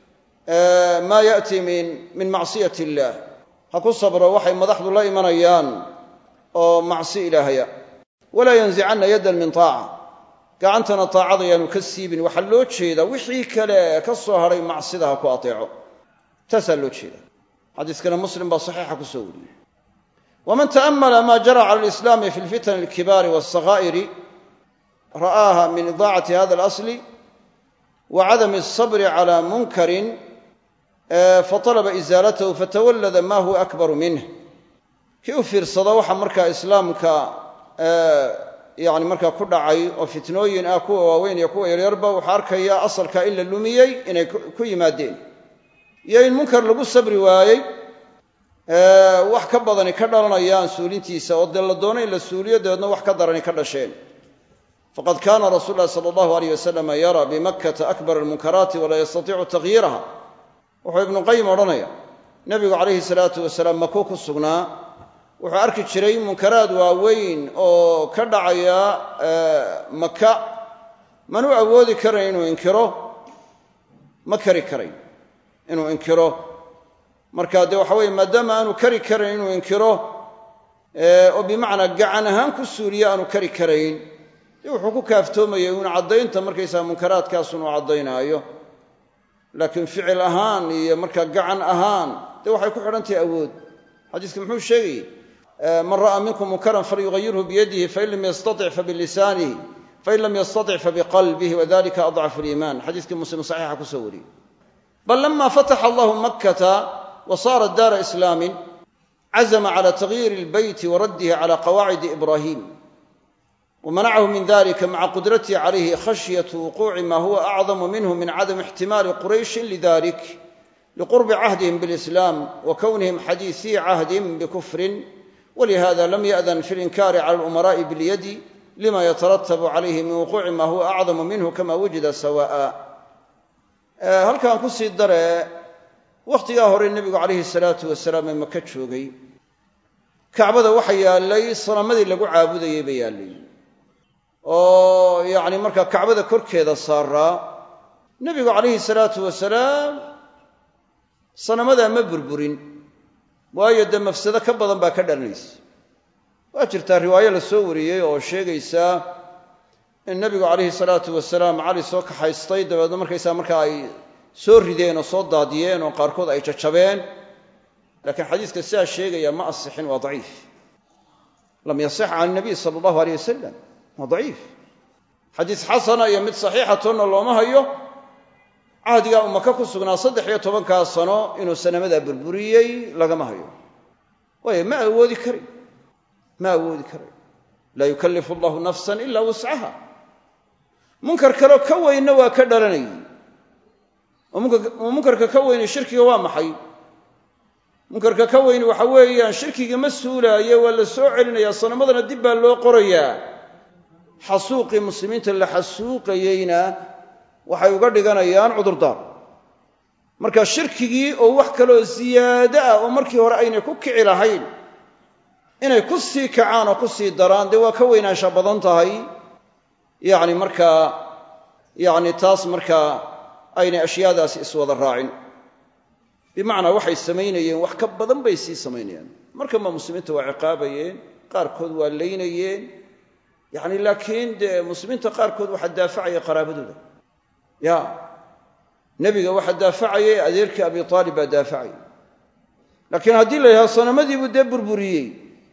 ma yaati min macsiyati illaah ha ku sabro waxay madaxdu la imanayaan oo macsi ilaahaya walaa yanzicanna yaddan min taaca gacantana taacada yaanu ka siibin waxaa loo jeedaa wixii kale ka soo hadhay macsida ha ku ateeco taasaa loo jeeda xadiiskana muslim baa saxiixa ku soo wariyey waman ta'ammala ma jara cala alislaami fi lfitani alkibaari walsakaa'iri ra'aaha min idaacati hada alasli wa cadami alsabri cala munkarin fatalaba isaalatahu fatawallada ma huwa akbaru minh kii u fiirsada waxa markaa islaamka yani markaa ku dhacay oo fitnooyin ah kuwa waaweyn iyo kuwa yaryarba wuxuu arkayaa asalka in la lumiyey inay ku yimaadeen iyo in munkar lagu sabri waayey wax ka badani ka dhalanayaan suulintiisa oo dee la doono in la suuliyo dabeedna wax ka darani ka dhasheen faqad kaana rasuulu lahi sala allahu aleyh wasalama yaraa bimakkata akbar almunkaraati walaa yastatiicu takhyiiraha wuxuu ibnuqayim odhanaya nebigu calayhi salaatu wasalaam makuu ku sugnaa wuxuu arki jiray munkaraad waaweyn oo ka dhacaya maka manuu awoodi karayn inuu inkiro ma kari karayn inuu inkiro marka dee waxa weye maadaama aanu kari karayn inuu inkiro oo bimacnaa gacan ahaan ku suuliyo aanu kari karayn dee wuxuu ku kaaftoomayay uun caddaynta markaysaga munkaraadkaasun uu caddaynaayo laakiin ficil ahaan iyo markaa gacan ahaan dee waxay ku xidhan tahay awood xadiiska muxuu sheegayey man ra'aa minkum munkaran falyugayirhu biyadihi fain lam yastatic fabilisaanihi fain lam yastatic fabiqalbihi wadalika adcafu liimaan xadiiskii muslim saxiixa kusoo wariyey bal lama fataxa allahu makkata wa saarat daara islaamin cazma cala tagyiiri ilbeyti wa raddihi cala qawaacidi ibrahim wmanachu min dalika maca qudratihi calayhi khashyatu wuquuci ma huwa acdamu minhu min cadami ixtimaali qurayshin lidalik liqurbi cahdihim bilislam wa kownihim xadiisii cahdin bikufrin walihada lam yaأdan fi linkaari cala alumaraءi bilyadi lima yataratabu calayhi min wuquuci ma huwa acdamu minhu kama wujida sawa'a halkan kusii dare wakhtigaa hore nebigu calayhi salaatu wasalaam ee maka joogay kacbada waxa yaallay sanamadii lagu caabudayey ba yaallay oo yacni markaa kacbada korkeeda saaraa nebigu calayhi salaatu wasalaam sanamadaa ma burburin waayo dee mafsado ka badan baa ka dhalanaysa waa jirtaa riwaayo la soo wariyey oo sheegaysa in nebigu calayhi salaatu wasalaam cali soo kaxaystay dabeedna markaysaa markaa ay soo rideen oo soo daadiyeen oo qaarkood ay jajabeen laakiin xadiiska sidaa sheegaya ma asixin waa daciif lam yasix can nabiy sala allahu aleyh wasalam waa daciif xadiis xasana iyo mid saxiixatonna looma hayo cahdigaa uu maka ku sugnaa saddex iyo tobankaa sano inuu sanamadaa burburiyey lagama hayo waayo ma awoodi karay ma awoodi karay laa yukallifu allahu nafsan ila wuscaha munkar kaleo ka weynna waa ka dhalanayay oo munkarka ka weyni shirkiga waa maxay munkarka ka weyni waxa weeyaan shirkiga ma suulaayo waa la soo celinayaa sanamadana dib baa loo qorayaa xasuuqii muslimiinta la xasuuqayeyna waxay uga dhiganayaan cudurdaar marka shirkigii oo wax kaloo siyaado ah oo markii hore aynay ku kici lahayn inay ku sii kacaan oo ku sii daraan dee waa ka weynaansha badan tahay yacni markaa yacni taas markaa aynay ashyaadaasi iswada raacin bimacnaa waxay samaynayeen wax ka badan bay sii samaynayaan markanba muslimiinta waa ciqaabayeen qaarkood waa laynayeen yacni laakiin dee muslimiinta qaarkood waxaa daafacaya qaraabadooda ya nebiga waxaa daafacayay adeerkii abi aalib baa daafacayay laakiin haddii la yidhahdo sanamadiibuu dee burburiyey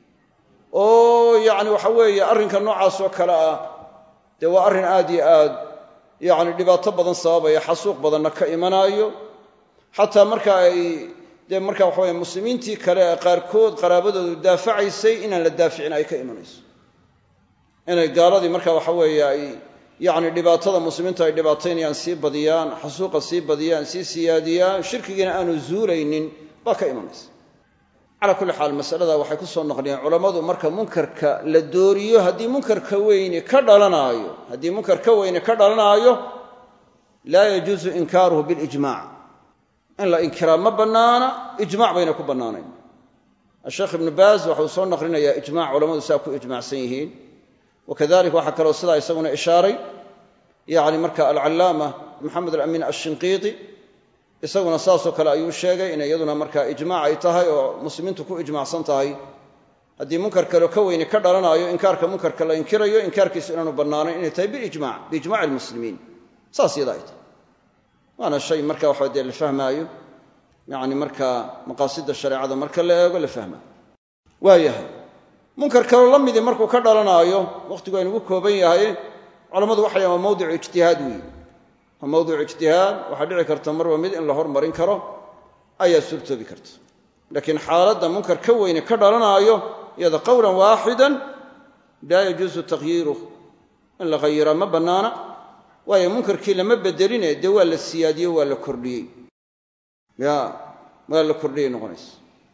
oo yacni waxa weeye arrinka noocaas oo kale ah dee waa arrin aad iyo aad yacni dhibaato badan sababaya xasuuq badanna ka imanaayo xataa marka ay dee marka waxa weye muslimiintii kale ee qaarkood qaraabadoodu daafacaysay inaan la daaficin ay ka imanayso inay gaaladii marka waxa weeye ay yacni dhibaatada muslimiinta ay dhibaataynayaan sii badiyaan xasuuqa sii badiyaan sii siyaadiyaan shirkigiina aanu zuulaynin baa ka imanaysa calaa kulli xaal masalada waxay ku soo naqliyeen culammadu marka munkarka la dooriyo haddii munkarka weyni ka dhalanaayo haddii munkar ka weyni ka dhalanaayo laa yajuusu inkaaruhu bilijmac in la inkiraa ma bannaana ijmac bayna ku bannaanayn asheekh ibnu baaz waxauu soo naqlinayaa ijmac culammadu saa ku ijmacsan yihiin wakadalika waxaa kaloo sidaa isaguna ishaaray yani marka alcallaama maxamed alamin ashinqiiti isaguna saasoo kale ayuu sheegay inay iyaduna marka ijmaac ay tahay oo muslimiintu ku ijmacsan tahay haddii munkar kaleo ka weyni ka dhalanaayo inkaarka munkarka la inkirayo inkaarkiisu inaanu bannaanayn inay tahay bilijmac biijmaci almuslimiin saas yada ay tahay waana shay marka waxa dee la fahmaayo yani marka maqaasida shareecada marka la eego la fahmaayo waayahay munkar kaloo la midii markuu ka dhalanaayo wakhtigu aynugu kooban yahay culammadu waxay waa mawdicu ijtihaad weeye waa mawdicu ijtihaad waxaa dhici karta marba mid in la hormarin karo ayaa suurtoobi karta laakiin xaaladda munkar ka weyne ka dhalanaayo iyada qowlan waaxidan laa yajuusu takhyiiruh in la khayiraa ma bannaana waayo munkarkii lama bedeline dee waa la siyaadiyo waa la kordhiyey ya waa la kordhiyey noqonaysa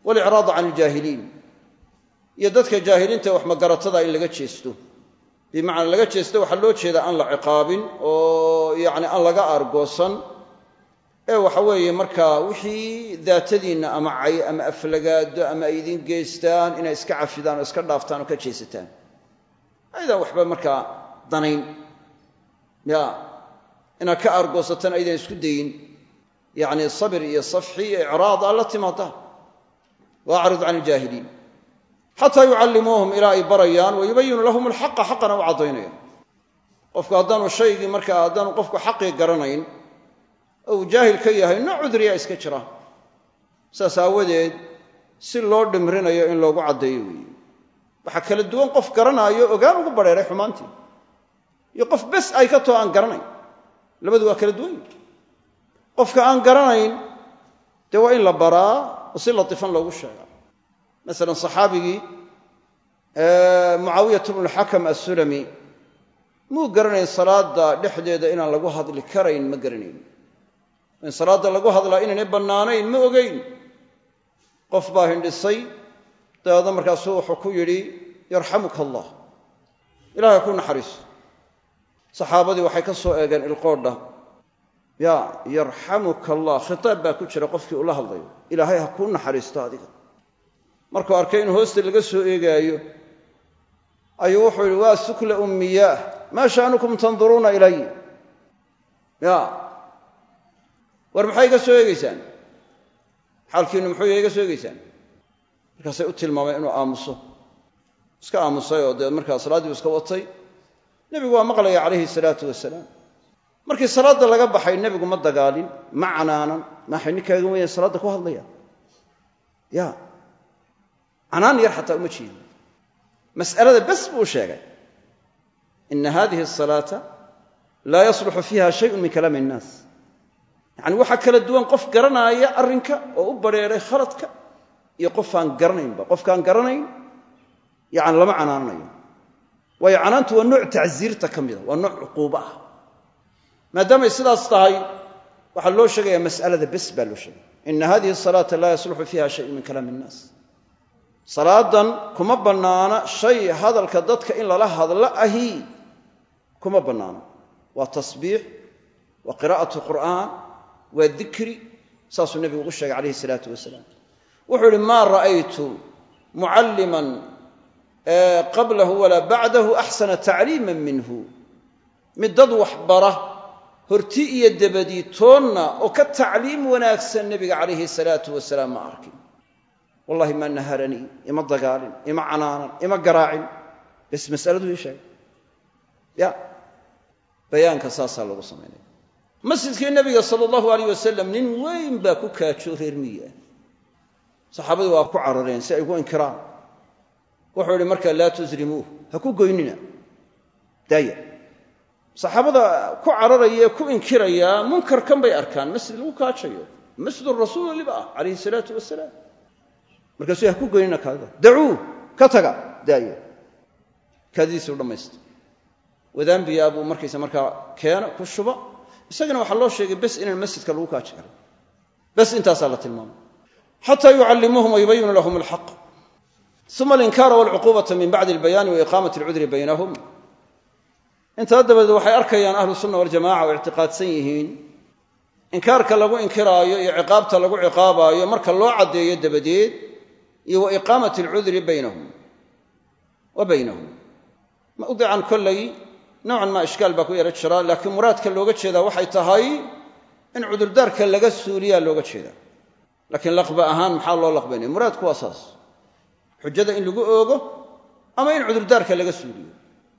walicraada can iljaahiliin iyo dadka jaahiliinta wax magaratada in laga jeesto bimacnaa laga jeesto waxaa loo jeedaa aan la ciqaabin oo yacni aan laga aargoosan ee waxa weeye markaa wixii daatadiinna ama cay ama aflagaado ama ay idin geystaan inay iska cafidaan oo iska dhaaftaan oo ka jeesataan aydaan waxba markaa danayn ya inaad ka aargoosataan aydan isku dayin yacni sabir iyo safxi iyo icraad aad la timaadaan wa acrid can iljaahiliin xataa yucallimuuhum ilaa ay barayaan wa yubayinu lahum alxaqa xaqana u caddaynayaan qofku haddaanu shaygii markaa haddaanu qofku xaqii garanayn oo uu jaahil ka yahay nooc cudriyaa iska jira saas aawadeed si loo dhimrinayo in loogu caddeeyo weeye waxaa kala duwan qof garanaayo ogaan ugu badheeray xumaantii iyo qof bes ay ka too aan garanayn labadu waa kala duwan yihi qofka aan garanayn dee waa in la baraa oo si latifan loogu sheegaa masalan saxaabigii mucaawiyat bnulxakam assulami muu garanayn salaada dhexdeeda inaan lagu hadli karayn ma garanayn in salaadda lagu hadlaa inaynay bannaanayn ma ogeyn qof baa hindhisay dabeedna markaasuu wuxuu ku yidhi yarxamuka allah ilahay ku naxariiso saxaabadii waxay ka soo eegeen ilqoodha ya yarxamuka allah khitaab baa ku jira qofkii ula hadlayo ilaahay ha kuu naxariisto adiga markuu arkay in hoosta laga soo eegaayo ayuu wuxuu yidhi waa sukla ummiyaah maa sha'nukum tanduruuna ilay ya war maxay iga soo eegeysaan xaalkiinu muxuu iga soo eegeysaan markaasay u tilmaameen inuu aamuso iska aamusay oo dee markaa salaaddii u iska watay nebigu waa maqlaya calayhi salaatu wasalaam markii salaadda laga baxay nebigu ma dagaalin ma canaanan maxay ninkaaga weyan salaadda ku hadlaya ya canaan yar xataa uma jeedin mas'alada bes buu sheegay ina hadihi asalaata laa yasluxu fiiha shayun min kalaami innaas yacani waxaa kala duwan qof garanaaya arrinka oo u badrheeray khaladka iyo qof aan garanaynba qofkaan garanayn yani lama canaananayo waayo canaantu waa nooc tacsiirta ka mida waa nooc cuquubo ah maadaamay sidaas tahay waxaa loo sheegaya mas'alada bes baa loo sheegaya ina hadihi asalaata laa yasluxu fiiha shayun min kalaami innaas salaadan kuma bannaana shay hadalka dadka in lala hadlo ahi kuma bannaano waa tasbiix waa qiraa'atu qur'aan waa dikri saasuu nebigu ugu sheegay calayhi isalaatu wasalaam wuxuu ihi maa ra'aytu mucalliman qablahu walaa bacdahu axsana tacliiman minhu mid dad wax bara horti iyo dabadii toonna oo ka tacliim wanaagsan nebiga calayhi salaatu wasalaam ma arkin wallahi ma naharanii ima dagaalin ima canaanan ima garaacin bes masaladuu ii sheegay ya bayaanka saasaa lagu samaynaya masjidkii nebiga sala allahu alayh wasalam nin weyn baa ku kaajo reer miyi ah saxaabadu waa ku carareen si ay ugu inkiraan wuxuu ihi markaa laa tusrimuuh ha ku goynina daaya saxaabada ku cararaya ee ku inkiraya munkarkan bay arkaan masjid lagu kaajayo masjidu rasuul weliba ah calayhi salaatu wasalaam markaasuu ha ku goynina kaada dacuu ka taga daaya kaadidiisuu dhammaysta wadaanbiyaa buu markaysa markaa keena ku shuba isagana waxaa loo sheegay bes inaan masjidka lagu kaaji karin bes intaasaa la tilmaamay xataa yucallimuuhum wayubayinu lahum alxaq uma alinkaara walcuquubata min bacdi albayaani wa iqaamati alcudri baynahum intaa dabadeed waxay arkayaan ahlu sunna waljamaca oo ictiqaadsan yihiin inkaarka lagu inkiraayo iyo ciqaabta lagu ciqaabaayo marka loo caddeeyo dabadeed iyo wa iqaamati alcudri baynahum wa baynahum mawdican kollay noocan maa ishkaal baa ku yaro jira laakiin muraadka looga jeedaa waxay tahay in cudurdaarka laga suuliyaa looga jeedaa laakiin laqba ahaan maxaa loo laqbaynaya muraadku waa saas xujada in lagu oogo ama in cudurdaarka laga suuliyo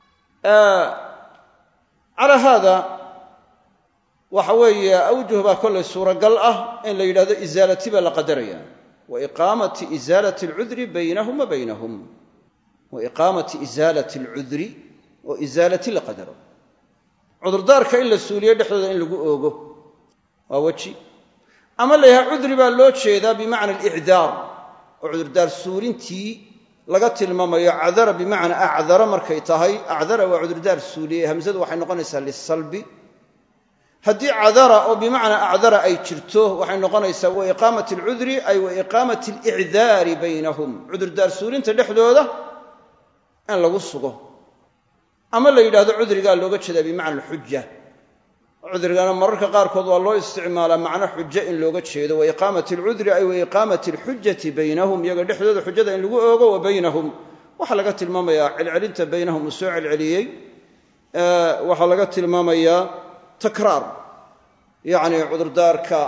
calaa haada waxa weeye awjuh baa kollay suuragal ah in la yidhahdo isaalati baa la qadaraya wa iqaamati isaalati alcudri baynahum wa baynahum wa iqaamati isaalati alcudri oo isaalati la qadaro cudurdaarka in la suuliyo dhexdooda in lagu oogo waa weji ama la yidhaha cudri baa loo jeedaa bimacna alicdaar oo cudurdaar suulintii laga tilmaamayo cadara bimacnaa acdara markay tahay acdara waa cudurdaar suuliyey hamsadu waxay noqonaysaa lisalbi haddii cadara oo bimacnaa acdara ay jirto waxay noqonaysaa wa iqaamati alcudri ay wa iqaamati alicdaari baynahum cudurdaar suulinta dhexdooda in lagu sugo ama la yidhahdo cudrigaa looga jeedaa bimacna alxuja cudrigana mararka qaarkood waa loo isticmaalaa macno xujo in looga jeedo wa iqaamati alcudri ay wa iqaamati alxujati baynahum iyaga dhexdooda xujada in lagu oogo wa baynahum waxaa laga tilmaamayaa celcelinta baynahum uu soo celceliyey waxaa laga tilmaamayaa takraar yacni cudurdaarka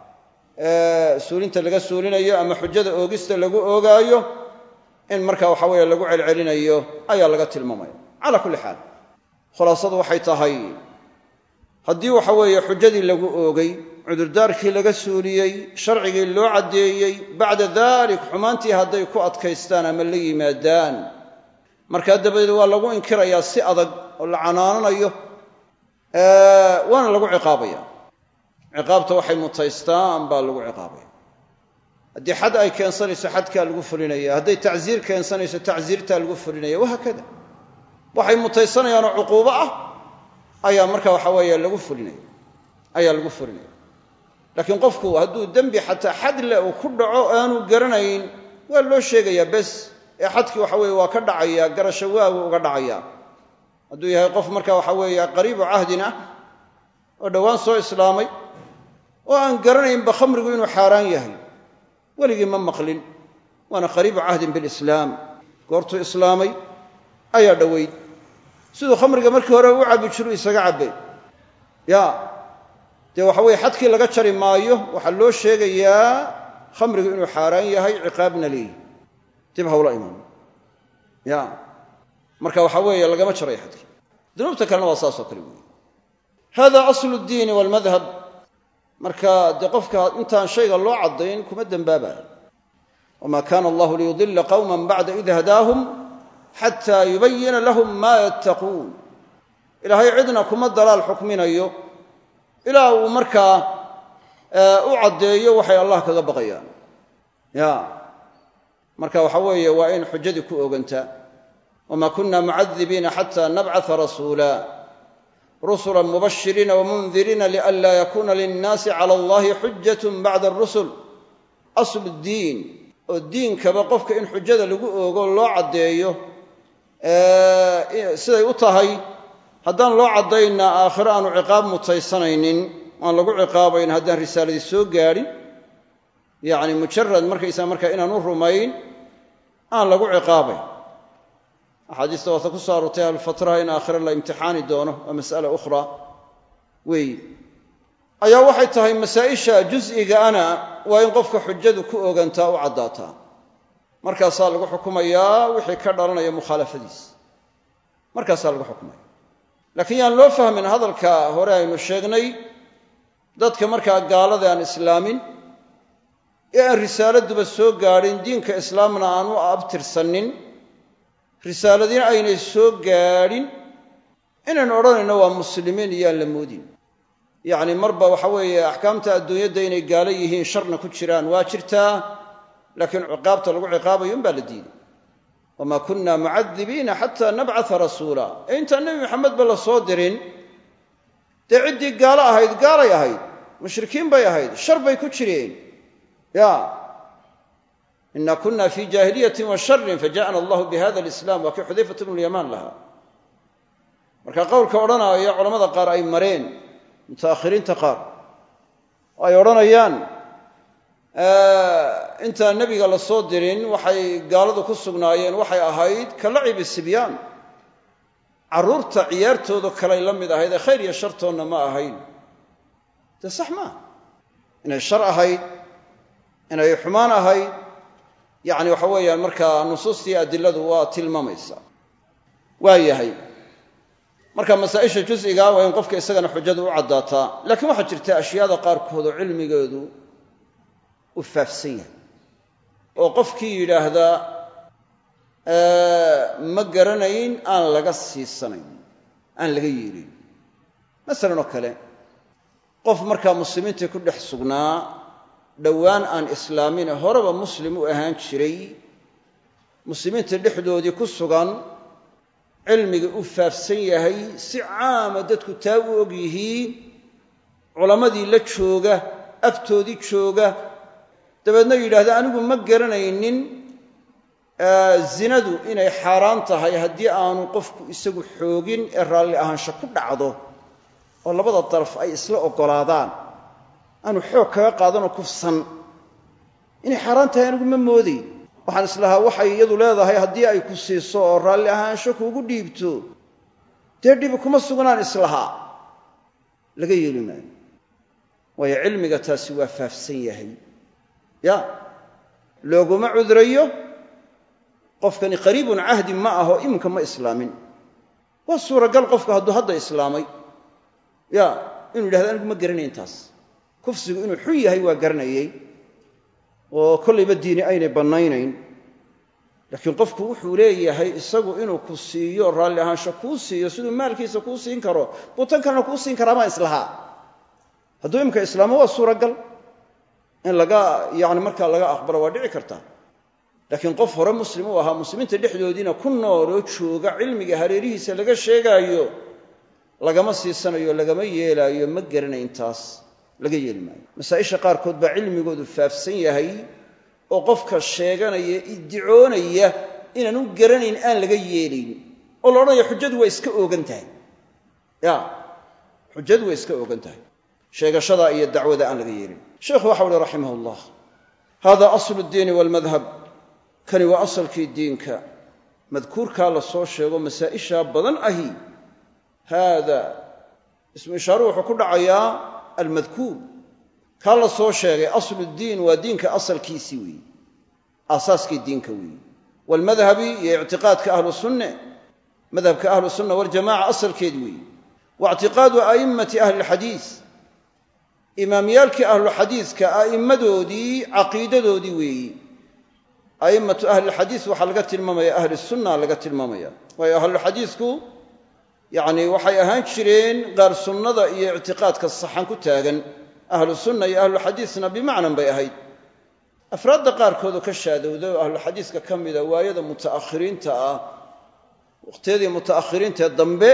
suulinta laga suulinayo ama xujada oogista lagu oogaayo in marka waxa weeye lagu celcelinayo ayaa laga tilmaamaya calaa kulli xaal khulaasadu waxay tahay haddii waxa weeye xujadii lagu oogay cudurdaarkii laga suuliyey sharcigii loo caddeeyey bacda dalik xumaantii hadday ku adkaystaan ama la yimaadaan markaa dabadeed waa lagu inkirayaa si adag oo la canaananayo waana lagu ciqaabaya ciqaabta waxay mutaystaan baa lagu ciqaabaya haddii xad ay keensanayso xadkaa lagu fulinaya hadday tacsiir keensanayso tacsiirtaa lagu fulinaya wahaakada waxay mutaysanayaanoo cuquubo ah ayaa marka waxa weeye lagu fulinaya ayaa lagu fulinaya laakiin qofku hadduu dembi xataa xad le uu ku dhaco aanu garanayn waa loo sheegayaa bes ee xadkii waxa weeye waa ka dhacaya garasho waagu uga dhacaya hadduu yahay qof marka waxa weeye qariibu cahdin ah oo dhowaan soo islaamay oo aan garanaynba khamrigu inuu xaaraan yahay weligii ma maqlin waana qariibu cahdin bilislaam goortuu islaamay ayaa dhoweyd siduu khamriga markii hore u cabbi jiru isaga cabbay ya dee waxa weye xadkii laga jari maayo waxaa loo sheegayaa khamrigu inuu xaaraan yahay ciqaabna leeyi dib hawla iman ya marka waxa weeye lagama jarayo xadkii dunuubta kalena waa saasoo kale weeye hada aslu ddiini walmadhab marka dee qofka intaan shayga loo caddayn kuma dembaabayo wma kana allahu liyudila qawma bacda id hadaahum xata yubayina lahum ma yattaquun ilaahay cidna kuma dalaal xukminayo ilaa uu markaa u caddeeyo waxay allah kaga baqayaan ya marka waxa weeye waa in xujadii ku ogantaa wma kuna mucadibiina xata nabcaa rasuula rusula mubashiriina wamundiriina lianla yakuna linnaasi cala allahi xujat bacda arusul aslu ddiin oo diinkaba qofka in xujada lagu oogo loo caddeeyo siday u tahay haddaan loo caddaynna aakhiro aanu ciqaab mutaysanaynin aan lagu ciqaabayn haddaan risaaladii soo gaadhin yacni mujarad markaysaa markaa inaanu rumayn aan lagu ciqaabayn axaadiista waata ku soo aroortay ahlulfatraha in aakhiro la imtixaani doono waa mas'ala ukhra weeye ayaa waxay tahay masaa'isha jus'igaana waa in qofka xujadu ku ogantaa u caddaataa markaasaa lagu xukumayaa wixii ka dhalanaya mukhaalafadiisa markaasaa lagu xukumaya laakiin yaan loo fahmin hadalka hore aynu sheegnay dadka markaa gaalada aan islaamin ee aan risaaladuba soo gaadhin diinka islaamna aan u abtirsanin risaaladina aynay soo gaadhin inaynu odhanayno waa muslimiin iyaan la moodin yacni marba waxa weeye axkaamta adduunyadda inay gaalo yihiin sharna ku jiraan waa jirtaa laakiin ciqaabta lagu ciqaabayo unbaa la diiday wamaa kunna mucadibiina xataa nabcata rasuula ee intaan nebi maxamedba la soo dirin dee ciddii gaalo ahayd gaalay ahayd mushrikiin bay ahayd shar bay ku jireen ya ina kuna fi jaahiliyatin wa sharin faja'ana allahu bihada alislam waa kii xudayfat bnu lyamaan lahaa marka qowlka odhanaya culamada qaar ay mareen mutaakhiriinta qaar oo ay odhanayaan intaan nebiga la soo dirin waxay gaaladu ku sugnaayeen waxay ahayd ka lacibi sibyaan carruurta ciyaartooda kalay la mid ahayd ee khayr iyo shartoonna ma ahayn dee sax maaha inay shar ahayd inay xumaan ahayd yacni waxa weeyaan markaa nusuustii adiladu waa tilmaamaysaa waa yahay marka masaa'isha jus'iga waa in qofka isagana xujadu u caddaataa laakiin waxaa jirta ashyaada qaarkood oo cilmigeedu u faafsan yahay oo qofkii yidhaahdaa ma garanayn aan laga siisanayn aan laga yeelin masalan oo kale qof markaa muslimiintii ku dhex sugnaa dhowaan aan islaamine horeba muslim u ahaan jiray muslimiinta dhexdoodii ku sugan cilmiga u faafsan yahay si caama dadku taa u og yihiin culammadii la jooga agtoodii jooga dabeedna yidhaahda anigu ma garanaynin zinadu inay xaaraan tahay haddii aanu qofku isagu xoogin ee raalli ahaansho ku dhacdo oo labada daraf ay isla oggolaadaan aanu xoog kaga qaadanoo kufsan inay xaaraan tahay anigu ma mooday waxaan islahaa waxay iyadu leedahay haddii ay ku siiso oo raalli ahaansho kuugu dhiibto dee dhibi kuma sugnaan islahaa laga yeeli maayo waayo cilmiga taasi waa faafsan yahay ya looguma cudrayo qofkani qariibun cahdi ma aho iminka ma islaamin waa suuragal qofku hadduu hadda islaamay ya inuu yidhahdo anigu ma garanayn taas kufsigu inuu xun yahay waa garanayey oo kollayba diini aynay bannaynayn laakiin qofku wuxuu leeyahay isagu inuu ku siiyo raalli ahaansho kuu siiyo siduu maalkiisa kuu siin karo buu tan kalena kuu siin karaa maa islahaa hadduu imika islaamo waa suuragal in laga yani markaa laga aqbalo waa dhici karta laakiin qof hore muslim u ahaa muslimiinta dhexdoodiina ku nooloo jooga cilmiga hareerihiisa laga sheegaayo lagama siisanayo lagama yeelaayo ma garanayn taas laga yeeli maayo masaa'isha qaarkood baa cilmigoodu faafsan yahay oo qofka sheeganaya iddicoonaya inaan u garanayn aan laga yeelayn oo la odhanaya xujadu waa iska oogan tahay ya xujadu waa iska oogan tahay sheegashadaa iyo dacwada aan laga yeelin sheikhu waxau uhi raximah ullah hada aslu ddiini walmadhab kani waa asalkii diinka madkuurkaa la soo sheego masaa'ishaa badan ahi haada ismu ishaaruhu wuxuu ku dhacayaa almadkuur kaa la soo sheegay aslu ddiin waa diinka asalkiisii weeye aasaaskii diinka weeye waalmadhabi iyo ictiqaadka ahlu sunne madhabka ahlu sunna waljamaca asalkeed weeye wa ictiqaadu a'immati ahli lxadiis imaamyaalkii ahlu xadiiska a'immadoodii caqiidadoodii weeyi a'immatu ahlilxadiis waxaa laga tilmaamaya ahli sunna laga tilmaamaya waayo ahluxadiisku yacni waxay ahaan jireen qaar sunnada iyo ictiqaadka saxan ku taagan ahlu sunna iyo ahluxadiisna bimacnan bay ahayd afraadda qaarkoodoo ka shaadowday oo ahluxadiiska ka mida waayada muta'akhiriinta ah waqhtiyadii muta'akhiriintaee dambe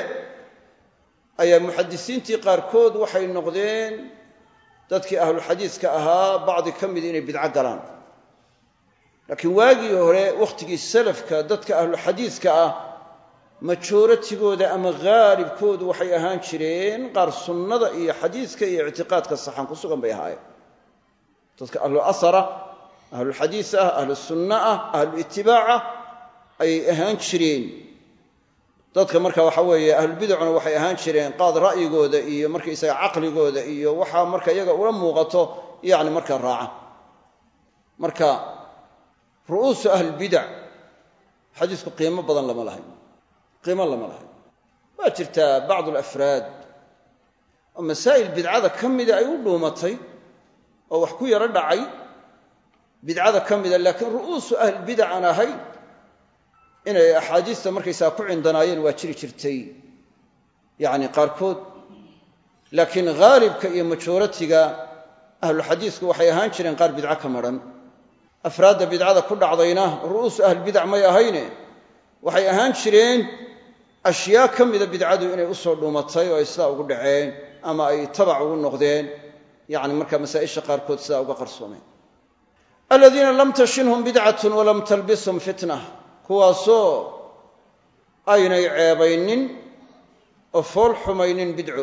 ayaa muxadisiintii qaarkood waxay noqdeen dadkii ahluxadiiska ahaa bacdi ka mid inay bidco galaan laakiin waagii hore wakhtigii salafka dadka ahluxadiiska ah majooratigooda ama haalibkoodu waxay ahaan jireen qaar sunnada iyo xadiiska iyo ictiqaadka saxan ku sugan bay ahaayeen dadka ahlu asara ahlulxadiis ah ahlu sunna ah ahlu itibaaca ayay ahaan jireen dadka marka waxa weeye ahlulbidacuna waxay ahaan jireen qaad ra'yigooda iyo markaysaga caqligooda iyo waxaa marka iyaga ula muuqato yani marka raaca marka ru'uusu ahlilbidac xadiisku qiimo badan lama lahayn qiimo lama lahayn waa jirtaa bacdu alafraad oo masaa'il bidcada ka mida ay u dhuumatay oo wax ku yaro dhacay bidcada ka mida laakiin ru'uusu ahlilbidac aan ahayn inay axaadiista markaysaga ku cindanaayeen waa jiri jirtay yacni qaarkood laakiin haalibka iyo majooratiga ahluxadiisku waxay ahaan jireen qaar bidco ka madhan afraadda bidcada ku dhacdayna ru'uusu ahlbidac may ahayne waxay ahaan jireen ashyaa ka mida bidcadu inay u soo dhuumatay oo ay sidaa ugu dhaceen ama ay tabac ugu noqdeen yacni marka masaa'isha qaarkood sidaa uga qarsoomeen aladiina lam tashinhum bidcatun walam talbishum fitna kuwaasoo aynay ceebaynin oo fool xumaynin bidco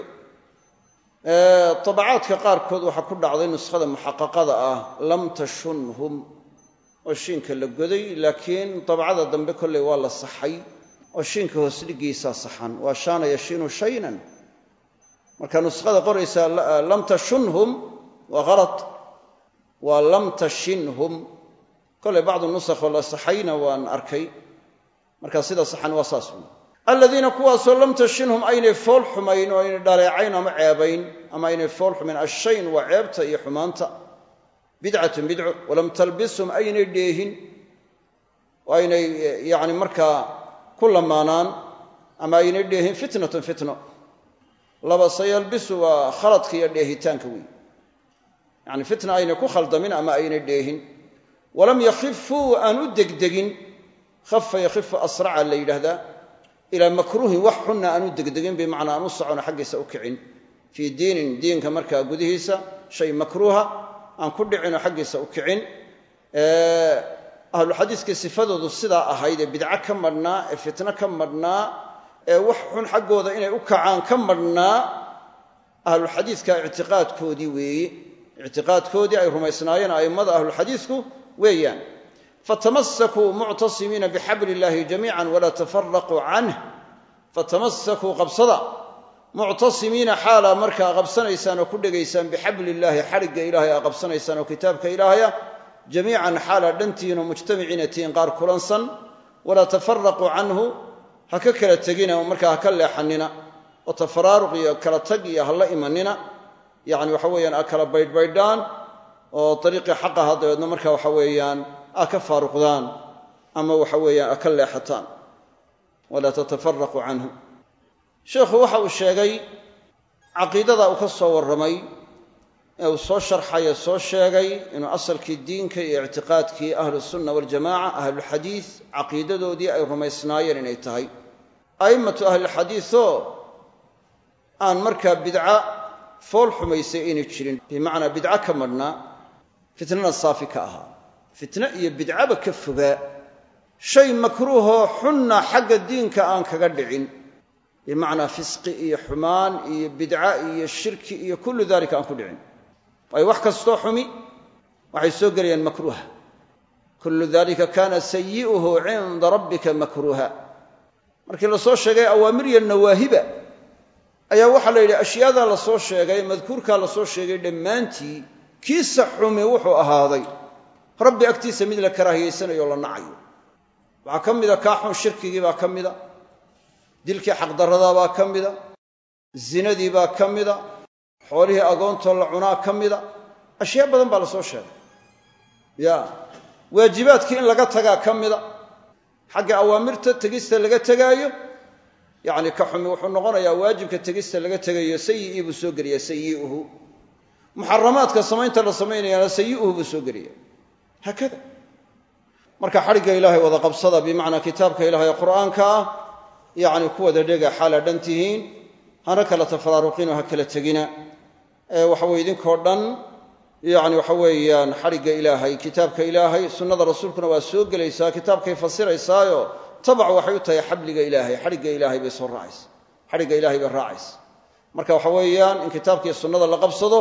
tabacaadka qaarkood waxaa ku dhacday nuskhada muxaqaqada ah lam tashunhum oo shiinka la goday laakiin dabcada dambe kolley waa la saxay oo shiinka hoos dhigiisaa saxan waa shaana yashiinu shaynan marka nuskhada qoraysa lam tashunhum waa halad waa lam tashinhum kolley bacdu nusakho la saxayna waan arkay marka sida saxan waa saas un aladiina kuwaasoo lam tashinhum aynay fool xumayn oo aynay dhaleecayn ama ceebayn ama aynay fool xumayn ashayn waa ceebta iyo xumaanta bidcatun bidco walam talbishum aynay dheehin oo aynay yani markaa ku lamaanaan ama aynay dheehin fitnatun fitno laba sayalbisu waa khaladka iyo dheehitaanka wey yani fitna aynay ku khaldamin ama aynay dheehin walam yakhifuu aan u degdegin khafa yakhifu asraca la yidhaahdaa ilaa makruuhin wax xunna aan u degdegin bimacnaa aan u socono xaggiisa u kicin fii diinin diinka markaa gudihiisa shay makruuha aan ku dhicinoo xaggiisa u kicin ahluxadiiskii sifadoodu sidaa ahayd ee bidco ka madhnaa ee fitno ka madhnaa ee wax xun xaggooda inay u kacaan ka madhnaa ahlulxadiiska ictiqaadkoodii weeye ictiqaadkoodii ay rumaysnaayeen a'immada ahlulxadiisku weeyaan fatamasakuu muctasimiina bixabli illaahi jamiican walaa tafaraquu canh fatamasakuu qabsada muctasimiina xaalaa markaa qabsanaysaan oo ku dhegaysaan bixabli illaahi xadhigga ilaahay aa qabsanaysaan oo kitaabka ilaahaya jamiican xaalaa dhantihiin oo mujtamiciina tihiin qaar kulansan walaa tafaraquu canhu ha ka kala tegina oo markaa ha ka leexanina oo tafaraaruq iyo kala tag iyo ha la imanina yacni waxa weeyaan aa kala baydhbaydhaan oo dariiqii xaqaha dabeedna marka waxa weeyaan aa ka faaruqdaan ama waxa weeyaan aa ka leexataan walaa tatafaraquu canhu sheikhu waxa uu sheegay caqiidada uu ka soo warramay ee uu soo sharxaye soo sheegay inuu asalkii diinka iyo ictiqaadkii ahlusunna waljamaca ahlulxadiid caqiidadoodii ay rumaysnaayeen inay tahay a'immatu ahlilxadiidoo aan markaa bidca fool xumaysay aynay jirin bimacnaa bidco ka madhnaa fitnana saafi ka ahaa fitno iyo bidcaba ka fogaa shay makruuhoo xunna xagga diinka aan kaga dhicin bimacnaa fisqi iyo xumaan iyo bidca iyo shirki iyo kullu dalika aan ku dhicin waayo wax kastoo xumi waxay soo gelayaan makruuha kullu dalika kana sayi'uhu cinda rabbika makruuha markii la soo sheegay awaamir iyo nawaahiba ayaa waxaa la yidhi ashyaadaa la soo sheegay madkuurkaa la soo sheegay dhammaantii kiisa xumi wuxuu ahaaday rabbi agtiisa mid la karaahiyaysanayo o la nacayo waxaa ka mida kaa xun shirkigii baa ka mida dilkii xaqdarradaa baa ka mida zinadii baa ka mida xoolihii agoontoo la cunaa ka mida ashyaa badan baa la soo sheegay ya waajibaadkii in laga tagaa ka mida xagga awaamirta tegista laga tegaayo yacni ka xumi wuxuu noqonayaa waajibka tegista laga tegayo sayi'ii buu soo geliyaa sayi'uhu muxaramaadka samaynta la samaynayaana sayi'uhu buu soo gelaya haakada marka xadhigga ilaahay wada qabsada bimacnaa kitaabka ilahay ee qur'aanka ah yacni ku wada dhega xaala dhan tihiin hana kala tafaraaruqinoo ha kala tegina waxaweye idinkoo dhan yacni waxa weeyaan xadhigga ilaahay kitaabka ilaahay sunnada rasuulkuna waa soo gelaysaa kitaabkay fasiraysaayo tabac waxay u tahay xabliga ilaahay xadhigga ilaahay bay soo raacaysa xadhigga ilaahay bay raacaysa marka waxa weeyaan in kitaabkii sunnada la qabsado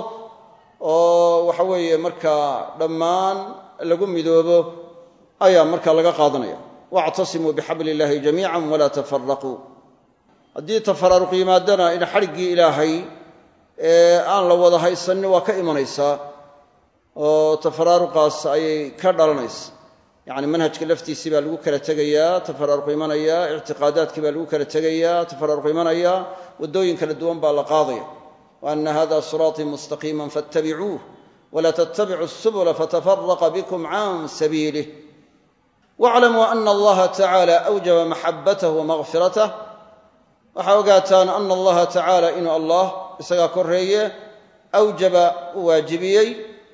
oo waxa weeye markaa dhammaan lagu midoobo ayaa marka laga qaadanaya wactasimuu bixabli illaahi jamiican walaa tafaraquu haddii tafaraaruq yimaadana in xadhiggii ilaahay ee aan la wada haysanin waa ka imanaysaa oo tafaraaruqaas ayay ka dhalanaysa yacni manhajka laftiisii baa lagu kala tegayaa tafaraaruq imanaya ictiqaadaadkii baa lagu kala tegayaa tafaraaruq imanaya waddooyin kala duwan baa la qaadaya wa ana hada siraatii mustaqiiman fattabicuuh wla ttabicuu subula fatafaraqa bikum can sabiilih waclamuu ana allaha tacala awjaba maxabatah wamaqfiratah waxaa ogaataan ana allaha tacaala inuu allah isagaa koreeye awjaba u waajibiyey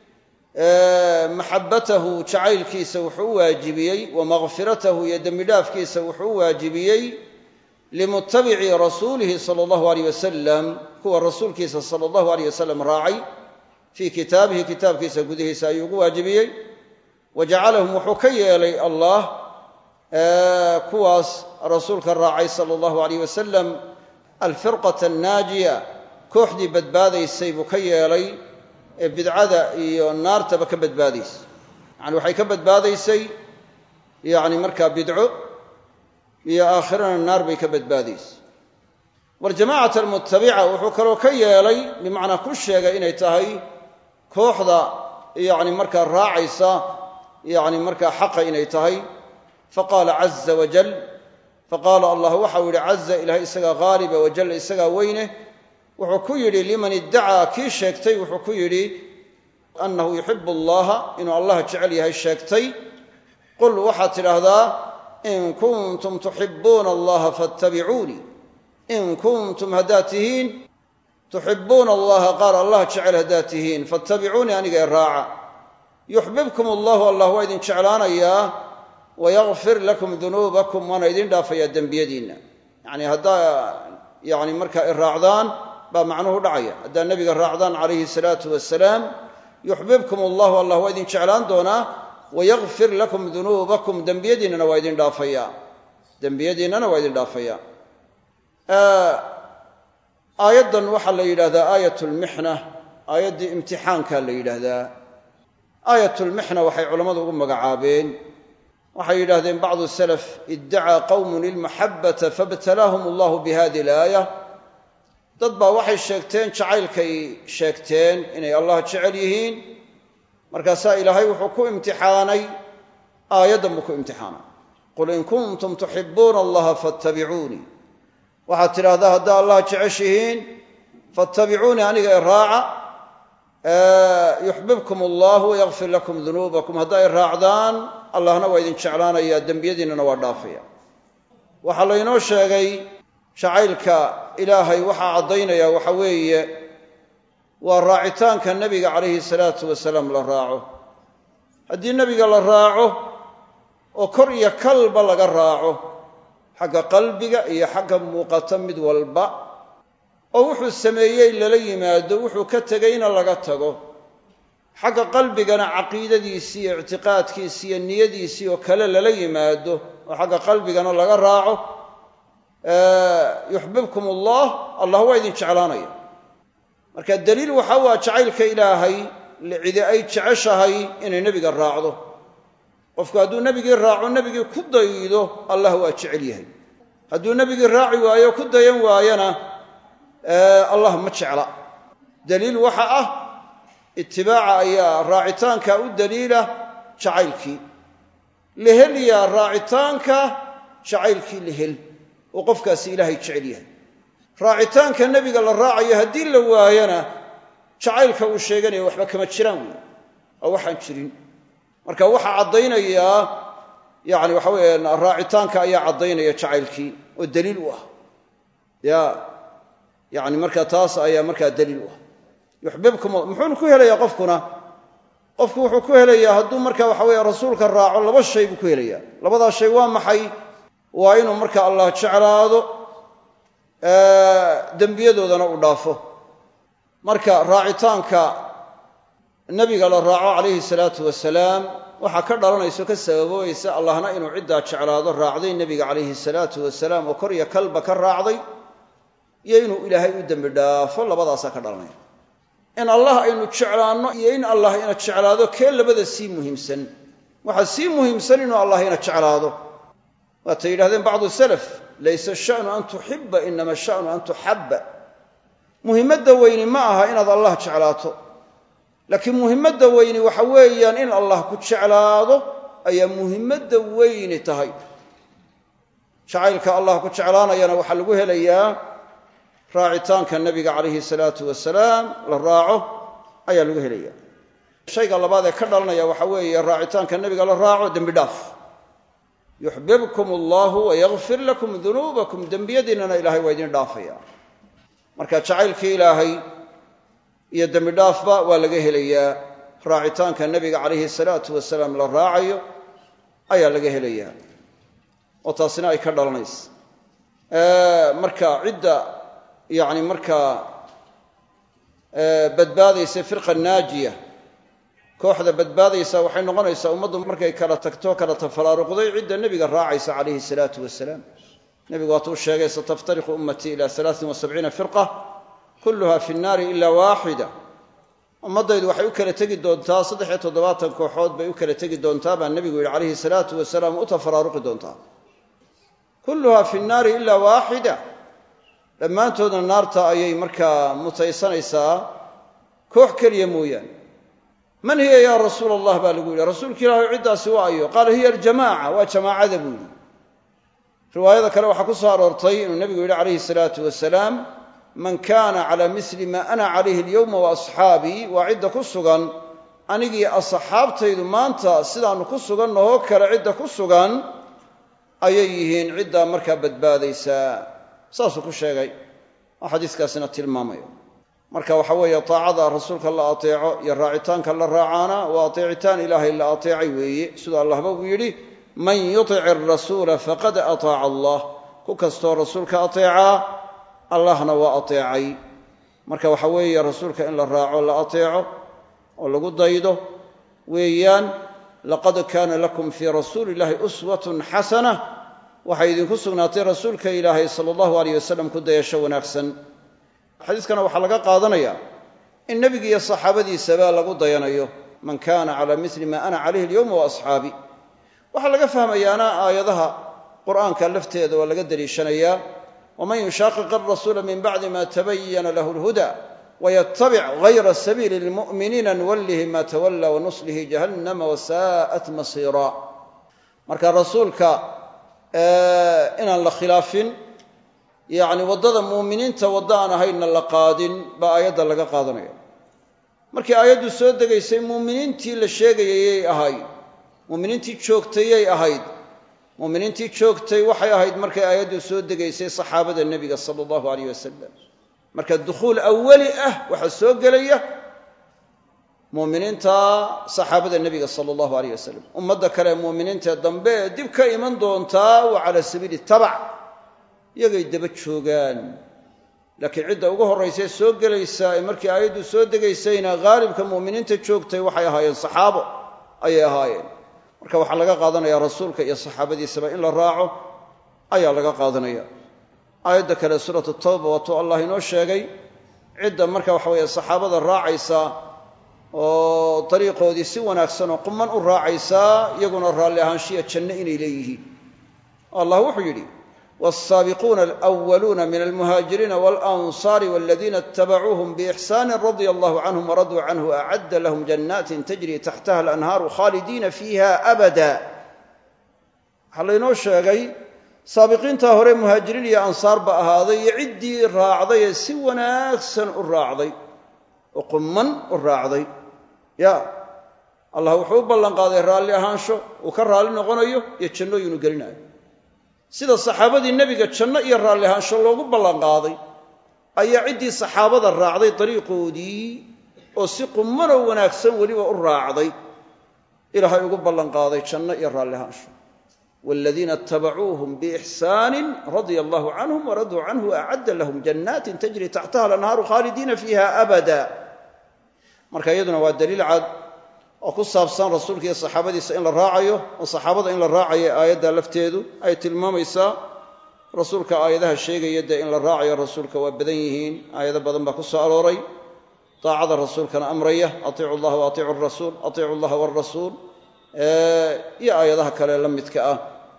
maxabatahu jacaylkiisa wuxuu u waajibiyey wamakfiratahu iyo dembi dhaafkiisa wuxuu u waajibiyey limutabici rasuulihi sala allahu aleyh wasalam kuwa rasuulkiisa sala allahu aleyh wasalam raacay fii kitaabihi kitaabkiisa gudihiisa ayuu ugu waajibiyey wa jacalahum wuxuu ka yeelay allah kuwaas rasuulka raacay sala allahu aleyh wasalam alfirqata annaajiya kooxdii badbaadaysay buu ka yeelay ee bidcada iyo naartaba ka badbaadaysa yacani waxay ka badbaadaysay yacni markaa bidco iyo aakhirana naar bay ka badbaadaysa waljamacata almutabica wuxuu kaloo ka yeelay bimacnaa ku sheegay inay tahay kooxda yacni markaa raacaysa yacni markaa xaqa inay tahay faqaala caza wajal faqaala allah waxau yidhi caza ilahay isagaa haaliba wajalla isagaa weyne wuxuu ku yidhi liman iddacaa kii sheegtay wuxuu ku yidhi annahu yuxibu allaha inuu allah jecel yahay sheegtay qul waxaad tidhaahdaa in kuntum tuxibuuna allaha fattabicuunii in kuntum haddaad tihiin tuxibuuna allaha qaar allah jecel haddaad tihiin fattabicuunii aniga ee raaca yuxbibkum allahu allah waa idin jeclaanayaa wayakfir lakum dunuubakum waana idin dhaafayaa dembiyadiinna yacni haddaa yacni markaa i raacdaan baa macnuhu dhacaya haddaad nebiga raacdaan calayhi salaatu wasalaam yuxbibkum allahu allah waa idin jeclaan doonaa wayakfir lakum dunuubakum dembiyadiinnana waa idin dhaafaya dembiyadiinnana waa idin dhaafaya aayaddan waxaa la yidhahdaa aayat lmixna aayaddii imtixaanka la yidhaahdaa aayatulmixna waxay culammadu ugu magacaabeen waxay yidhahdeen bacdu salaf iddacaa qowmun ilmaxabbata faibtalaahum allahu bihadi alaaya dad baa waxay sheegteen jacaylkay sheegteen inay allah jecel yihiin markaasaa ilaahay wuxuu ku imtixaanay aayaddan buu ku imtixaanay qul in kuntum tuxibuuna allaha fattabicuunii waxaad tidhaahdaa haddaa allah jeceshihiin fattabicuunii aniga i raaca yuxbibkum allahu wayakfir lakum dunuubakum haddaa i raacdaan allahna waa idin jeclaanayaa dembiyadiinnana waa dhaafaya waxaa laynoo sheegay jacaylka ilaahay waxaa caddaynaya waxa weeye waa raacitaanka nebiga calayhi salaatu wasalaam la raaco haddii nebiga la raaco oo kor iyo kalba laga raaco xagga qalbiga iyo xagga muuqata mid walba oo wuxuu sameeyey lala yimaado wuxuu ka tegayna laga tago xagga qalbigana caqiidadiisii iyo ictiqaadkiisii iyo niyadiisii oo kale lala yimaado oo xagga qalbigana laga raaco yuxbibkum allah allah waa idin jeclaanaya marka daliil waxa waa jacaylka ilaahay cidi ay jeceshahay inay nebiga raacdo qofku hadduu nebigii raaco nebigii ku daydo allah waa jecel yahay hadduu nebigii raaci waayo ku dayan waayana allah ma jecla daliil waxa ah itibaaca ayaa raacitaanka u daliila jacaylkii lehelyaa raacitaanka jacaylkii lehel oo qofkaasi ilaahay jecel yahay raacitaanka nebiga la raacayo haddii la waayana jacaylka uu sheeganaya waxba kama jiraan wey oo waxaan jirin marka waxaa caddaynayaa yani waxa weeye raacitaanka ayaa caddaynaya jacaylkii oo daliil u ah ya yani marka taas ayaa markaa daliil u ah yuxbibkum muxuuna ku helayaa qofkuna qofku wuxuu ku helayaa hadduu marka waxa weeye rasuulka raaco laba shay buu ku helayaa labadaa shay waa maxay waa inuu marka allah jeclaado dembiyadoodana uu dhaafo marka raacitaanka nebiga la raaco calayhi salaatu wasalaam waxaa ka dhalanayso ka sababoobaysa allahna inuu ciddaa jeclaado raacday nebiga calayhi salaatu wasalaam oo kor iyo kalba ka raacday iyo inuu ilaahay u dembi dhaafo labadaasaa ka dhalanaya in allah aynu jeclaanno iyo in allah ina jeclaado kee labada sii muhiimsan waxaa sii muhiimsan inuu allah ina jeclaado waatay yidhahdeen bacdu salaf laysa shanu an tuxiba inama shanu an tuxabba muhimmadda weyni ma aha inaad allah jeclaato laakiin muhimmadda weyni waxa weeyaan in allah ku jeclaado ayaa muhimmadda weyni tahay jacaylka allah ku jeclaanayana waxaa lagu helayaa raacitaanka nebiga calayhi salaatu wasalaam la raaco ayaa lagu helaya shayga labaad ee ka dhalanaya waxa weeye raacitaanka nebiga la raaco dembi dhaaf yuxbibkum allahu wayakfir lakum dunuubakum dembiyadiinnana ilahay waa idin dhaafaya marka jacaylkii ilaahay iyo dembi dhaafba waa laga helayaa raacitaanka nebiga calayhi salaatu wasalaam la raacayo ayaa laga helayaa oo taasina ay ka dhalanaysa marka cidda yacni markaa badbaadaysa firqa naajiya kooxda badbaadaysa waxay noqonaysaa ummaddu markay kala tagto kala tafaraaruqday cidda nebiga raacaysa calayhi salaatu wasalaam nebigu waatuu sheegay sataftariqu ummatii ila alaain wa sabciina firqa kulluha fi nnaari ila waaxida ummaddaydu waxay u kala tegi doontaa saddex iyo toddobaatan kooxood bay u kala tegi doontaa baa nebigu yidhi calayhi salaatu wasalaam u tafaraaruqi doontaa kulluha fi nnaari ila waaxida dhammaantoodna naarta ayay markaa mutaysanaysaa koox keliya mooyaane man hiya yaa rasuula allah baa lagu yidhi rasuulka ilahi ciddaasi waa ayo qaala hiya aljamaaca waa jamaacada buu yidhi riwaayada kale waxaa ku soo aroortay inuu nebigu yidhi calayhi salaatu wasalaam man kaana calaa misli maa ana calayhi alyowma wa asxaabii waa cidda ku sugan anigii asxaabtaydu maanta sidaannu ku sugannahoo kale cidda ku sugan ayay yihiin ciddaa markaa badbaadaysaa saasuu ku sheegay oo xadiiskaasina tilmaamayo marka waxa weeye taacada rasuulka la ateeco iyo raacitaanka la raacaana waa ateecitaan ilaahay la ateecay weeye siduu allahba uu yidhi man yutic arasuula faqad ataaca allah ku kastoo rasuulka ateecaa allahna waa ateecay marka waxa weeye rasuulka in la raaco la ateeco oo lagu daydo weeyaan laqad kaana lakum fii rasuuli illahi uswatun xasana waxay idinku sugnaatay rasuulka ilaahay sala allahu aleyh wasalam ku dayasho wanaagsan xadiiskana waxaa laga qaadanaya in nebiga iyo saxaabadiisaba lagu dayanayo man kana cala mili ma ana calayhi alyowma wa asxaabi waxaa laga fahmayaana aayadaha qur'aanka lafteeda waa laga deliishanayaa waman yushaaqiq arasuula min bacdi ma tabayana lahu lhuda waytabic gayra sabiili lmu'miniina nuwallihi ma tawalla wanuslihi jahannama wasaa'at masiira marka rasuulka inaan la khilaafin yacni waddada muuminiinta waddo aan ahaynna la qaadin baa aayadda laga qaadanaya markii aayaddu soo degaysay muuminiintii la sheegayayay ahayd muuminiintii joogtayay ahayd muuminiintii joogtay waxay ahayd markay aayaddu soo degaysay saxaabada nebiga sala allahu aleyh wasalam marka dukhuul awali ah waxaa soo gelaya muuminiinta saxaabada nebiga sala allahu aleyh wasalam ummadda kale muuminiintae dambe ee dib ka iman doontaa waa cala sabiili tabac iyagay daba joogaan laakiin cidda ugu horraysay soo gelaysaa ee markii aayaddu soo degaysayna haalibka mu'miniinta joogtay waxay ahaayeen saxaabo ayay ahaayeen marka waxaa laga qaadanaya rasuulka iyo saxaabadiisaba in la raaco ayaa laga qaadanaya aayadda kale suuratu tawba waatuu allah inoo sheegay cidda marka waxa weeye saxaabada raacaysa oo dariiqoodii si wanaagsan oo quman u raacaysaa iyaguna raalli ahaanshiya janno inay leeyihiin allah wuxuu yidhi والsaaبقuuna الأwluuna min الmhاaجiriina والأnصاr والذina اتبcuuهm بإxsان رضي الله عنهم وradوu عnه أعد لهم جناaت تجري تحتha الأنهاar khاalديina فيha أbدا waxaa laynoo sheegay saabiqiintaa hore muhaajiriin iyo ansaar ba ahaaday iyo ciddii raacday ee si wanaagsan u raacday oo quman u raacday ya allah wuxuu u ballan qaaday raalli ahaansho uu ka raalli noqonayo iyo jannooyinu gelinayo sida saxaabadii nebiga janno iyo raalli ahaansho loogu ballanqaaday ayaa ciddii saxaabada raacday dariiqoodii oo si qumanoo wanaagsan weliba u raacday ilaahay ugu ballanqaaday janno iyo raalli ahaansho waaladiina itabacuuhum biixsaanin radia allahu canhum waraduu canhu acadda lahum jannaatin tajri taxtaha alanhaaru khaalidiina fiiha abada marka iyaduna waa daliil cad oo ku saabsan rasuulka iyo saxaabadiisa in la raacayo oo saxaabada in la raacayo aayadda lafteedu ay tilmaamaysaa rasuulka aayadaha sheegaya dee in la raacayo rasuulka waa badan yihiin aayado badan baa ku soo arooray daacada rasuulkana amraya atiicu llaha wa atiicu rasuul atiicu llaha wrasuul iyo aayadaha kale la midka ah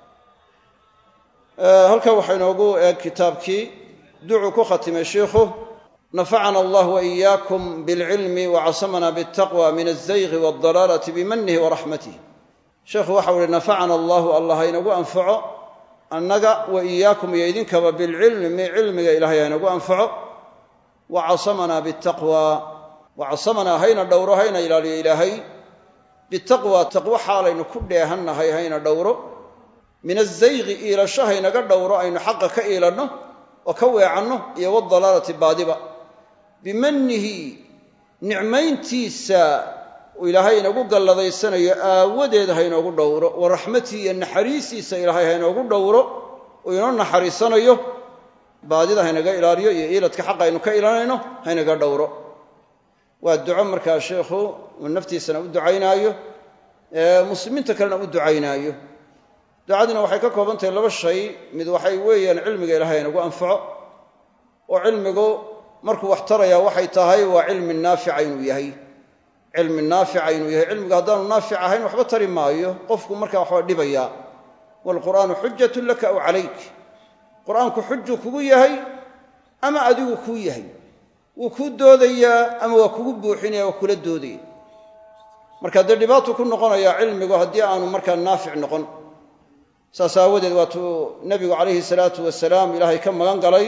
halkan waxaa inoogu eeg kitaabkii ducuu ku khatimay sheikhu nafacana allah waiyaakum bilcilmi wacasamana biltaqwa min alzaygi waaldalaalati bimanihi waraxmatih sheekhu waxau uhi nafacana allahu allah haynagu anfaco annaga wa iyaakum iyo idinkaba bilcilmi cilmiga ilahay haynagu anfaco wacasamana bitaqwa wacasamanaa hayna dhowro hayna ilaaliyo ilaahay bitaqwa taqwo xaalaynu ku dheehannahay hayna dhowro min azaygi iilasho haynaga dhowro aynu xaqa ka iilanno oo ka weecanno iyo wadalaalati baadiba bimanihi nicmayntiisa uu ilaahay inagu galladaysanayo aawadeed haynoogu dhowro wa raxmatii iyo naxariistiisa ilaahay haynoogu dhowro uu inoo naxariisanayo baadida haynaga ilaaliyo iyo iiladka xaqa aynu ka ilanayno haynaga dhowro waa duco markaa sheikhu uu naftiisana u ducaynaayo muslimiinta kalena u ducaynaayo ducadina waxay ka kooban tahay laba shay mid waxay weeyaan cilmiga ilahay haynagu anfaco oo cilmigu markuu wax tarayaa waxay tahay waa cilmi naafica inuu yahay cilmi naafica inuu yahay cilmigu haddaanu naafic ahayn waxba tari maayo qofku markaa waxba dhibayaa waalqur'aanu xujatun laka aw calayk qur'aanku xuju kugu yahay ama adigu kuu yahay wuu kuu doodayaa ama waa kugu buuxinaya waa kula doodaya marka dee dhibaatu ku noqonayaa cilmigu haddii aanu markaa naafic noqon saas aawadeed waatuu nebigu calayhi salaatu wasalaam ilaahay ka magan galay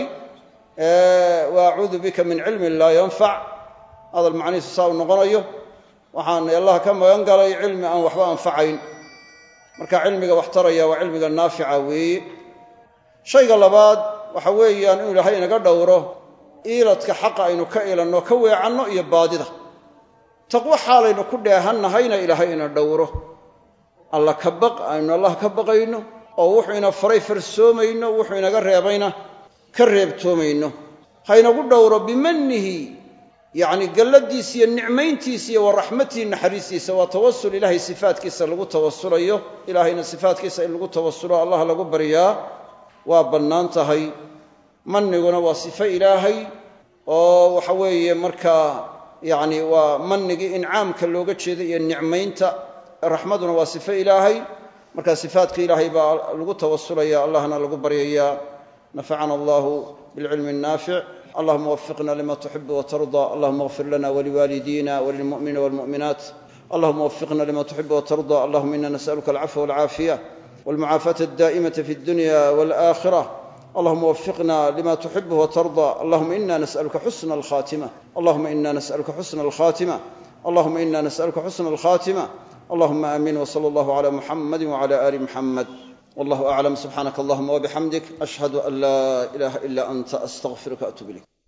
wa acuudu bika min cilmin laa yanfac hadal macnihiisu saa uu noqonayo waxaan allah ka magan galay cilmi aan waxba anfacayn marka cilmiga wax taraya waa cilmiga naafica weeye shayga labaad waxa weeyaan inuu ilaahay inaga dhowro iiladka xaqa aynu ka ilanno ka weecanno iyo baadida taqwo xaalaynu ku dheehannahayna ilaahay ina dhowro alla ka baq aynu allah ka baqayno oo wuxuu ina faray farsoomayno wuxuu inaga reebayna ka reebtoomayno haynagu dhowro bimanihi yacni galladiisa iyo nicmayntiisa iyo wa raxmatihi naxariistiisa waa tawasul ilaahay sifaatkiisa lagu tawasulayo ilaahayna sifaatkiisa in lagu tawasulo allah lagu baryaa waa bannaan tahay maniguna waa sifo ilaahay oo waxa weeye markaa yacni waa manigii incaamka looga jeeda iyo nicmaynta raxmaduna waa sifo ilaahay marka sifaatka ilaahay baa lagu tawasulaya allahna lagu baryayaa nafacana allahu bilcilmi الnaafic allahuma wafiqna lima tuxib watarda allahuma اغfir lana waliwaalidina walilmu'miniina walmu'minaat allahuma wafiqna lima tuxib watarda allahuma ina nas'aluka alcafwa walcaafiya walmucaafata addaa'imata fi اdunya wاlآkhirة allahuma wafiqna lima tuxib watarda allahuma ina nas'aluka xusna alkhatima allahuma ina nas'aluka xusna alkhatima allahuma ina nas'aluka xusna alkhatima allahuma aamin wsala allahu cala muxamadi wcala ali muxamed wallahu aclam subxaanaka allahuma wabixamdik ashhadu an laa ilaha ila anta astaqfiruka atub ilayk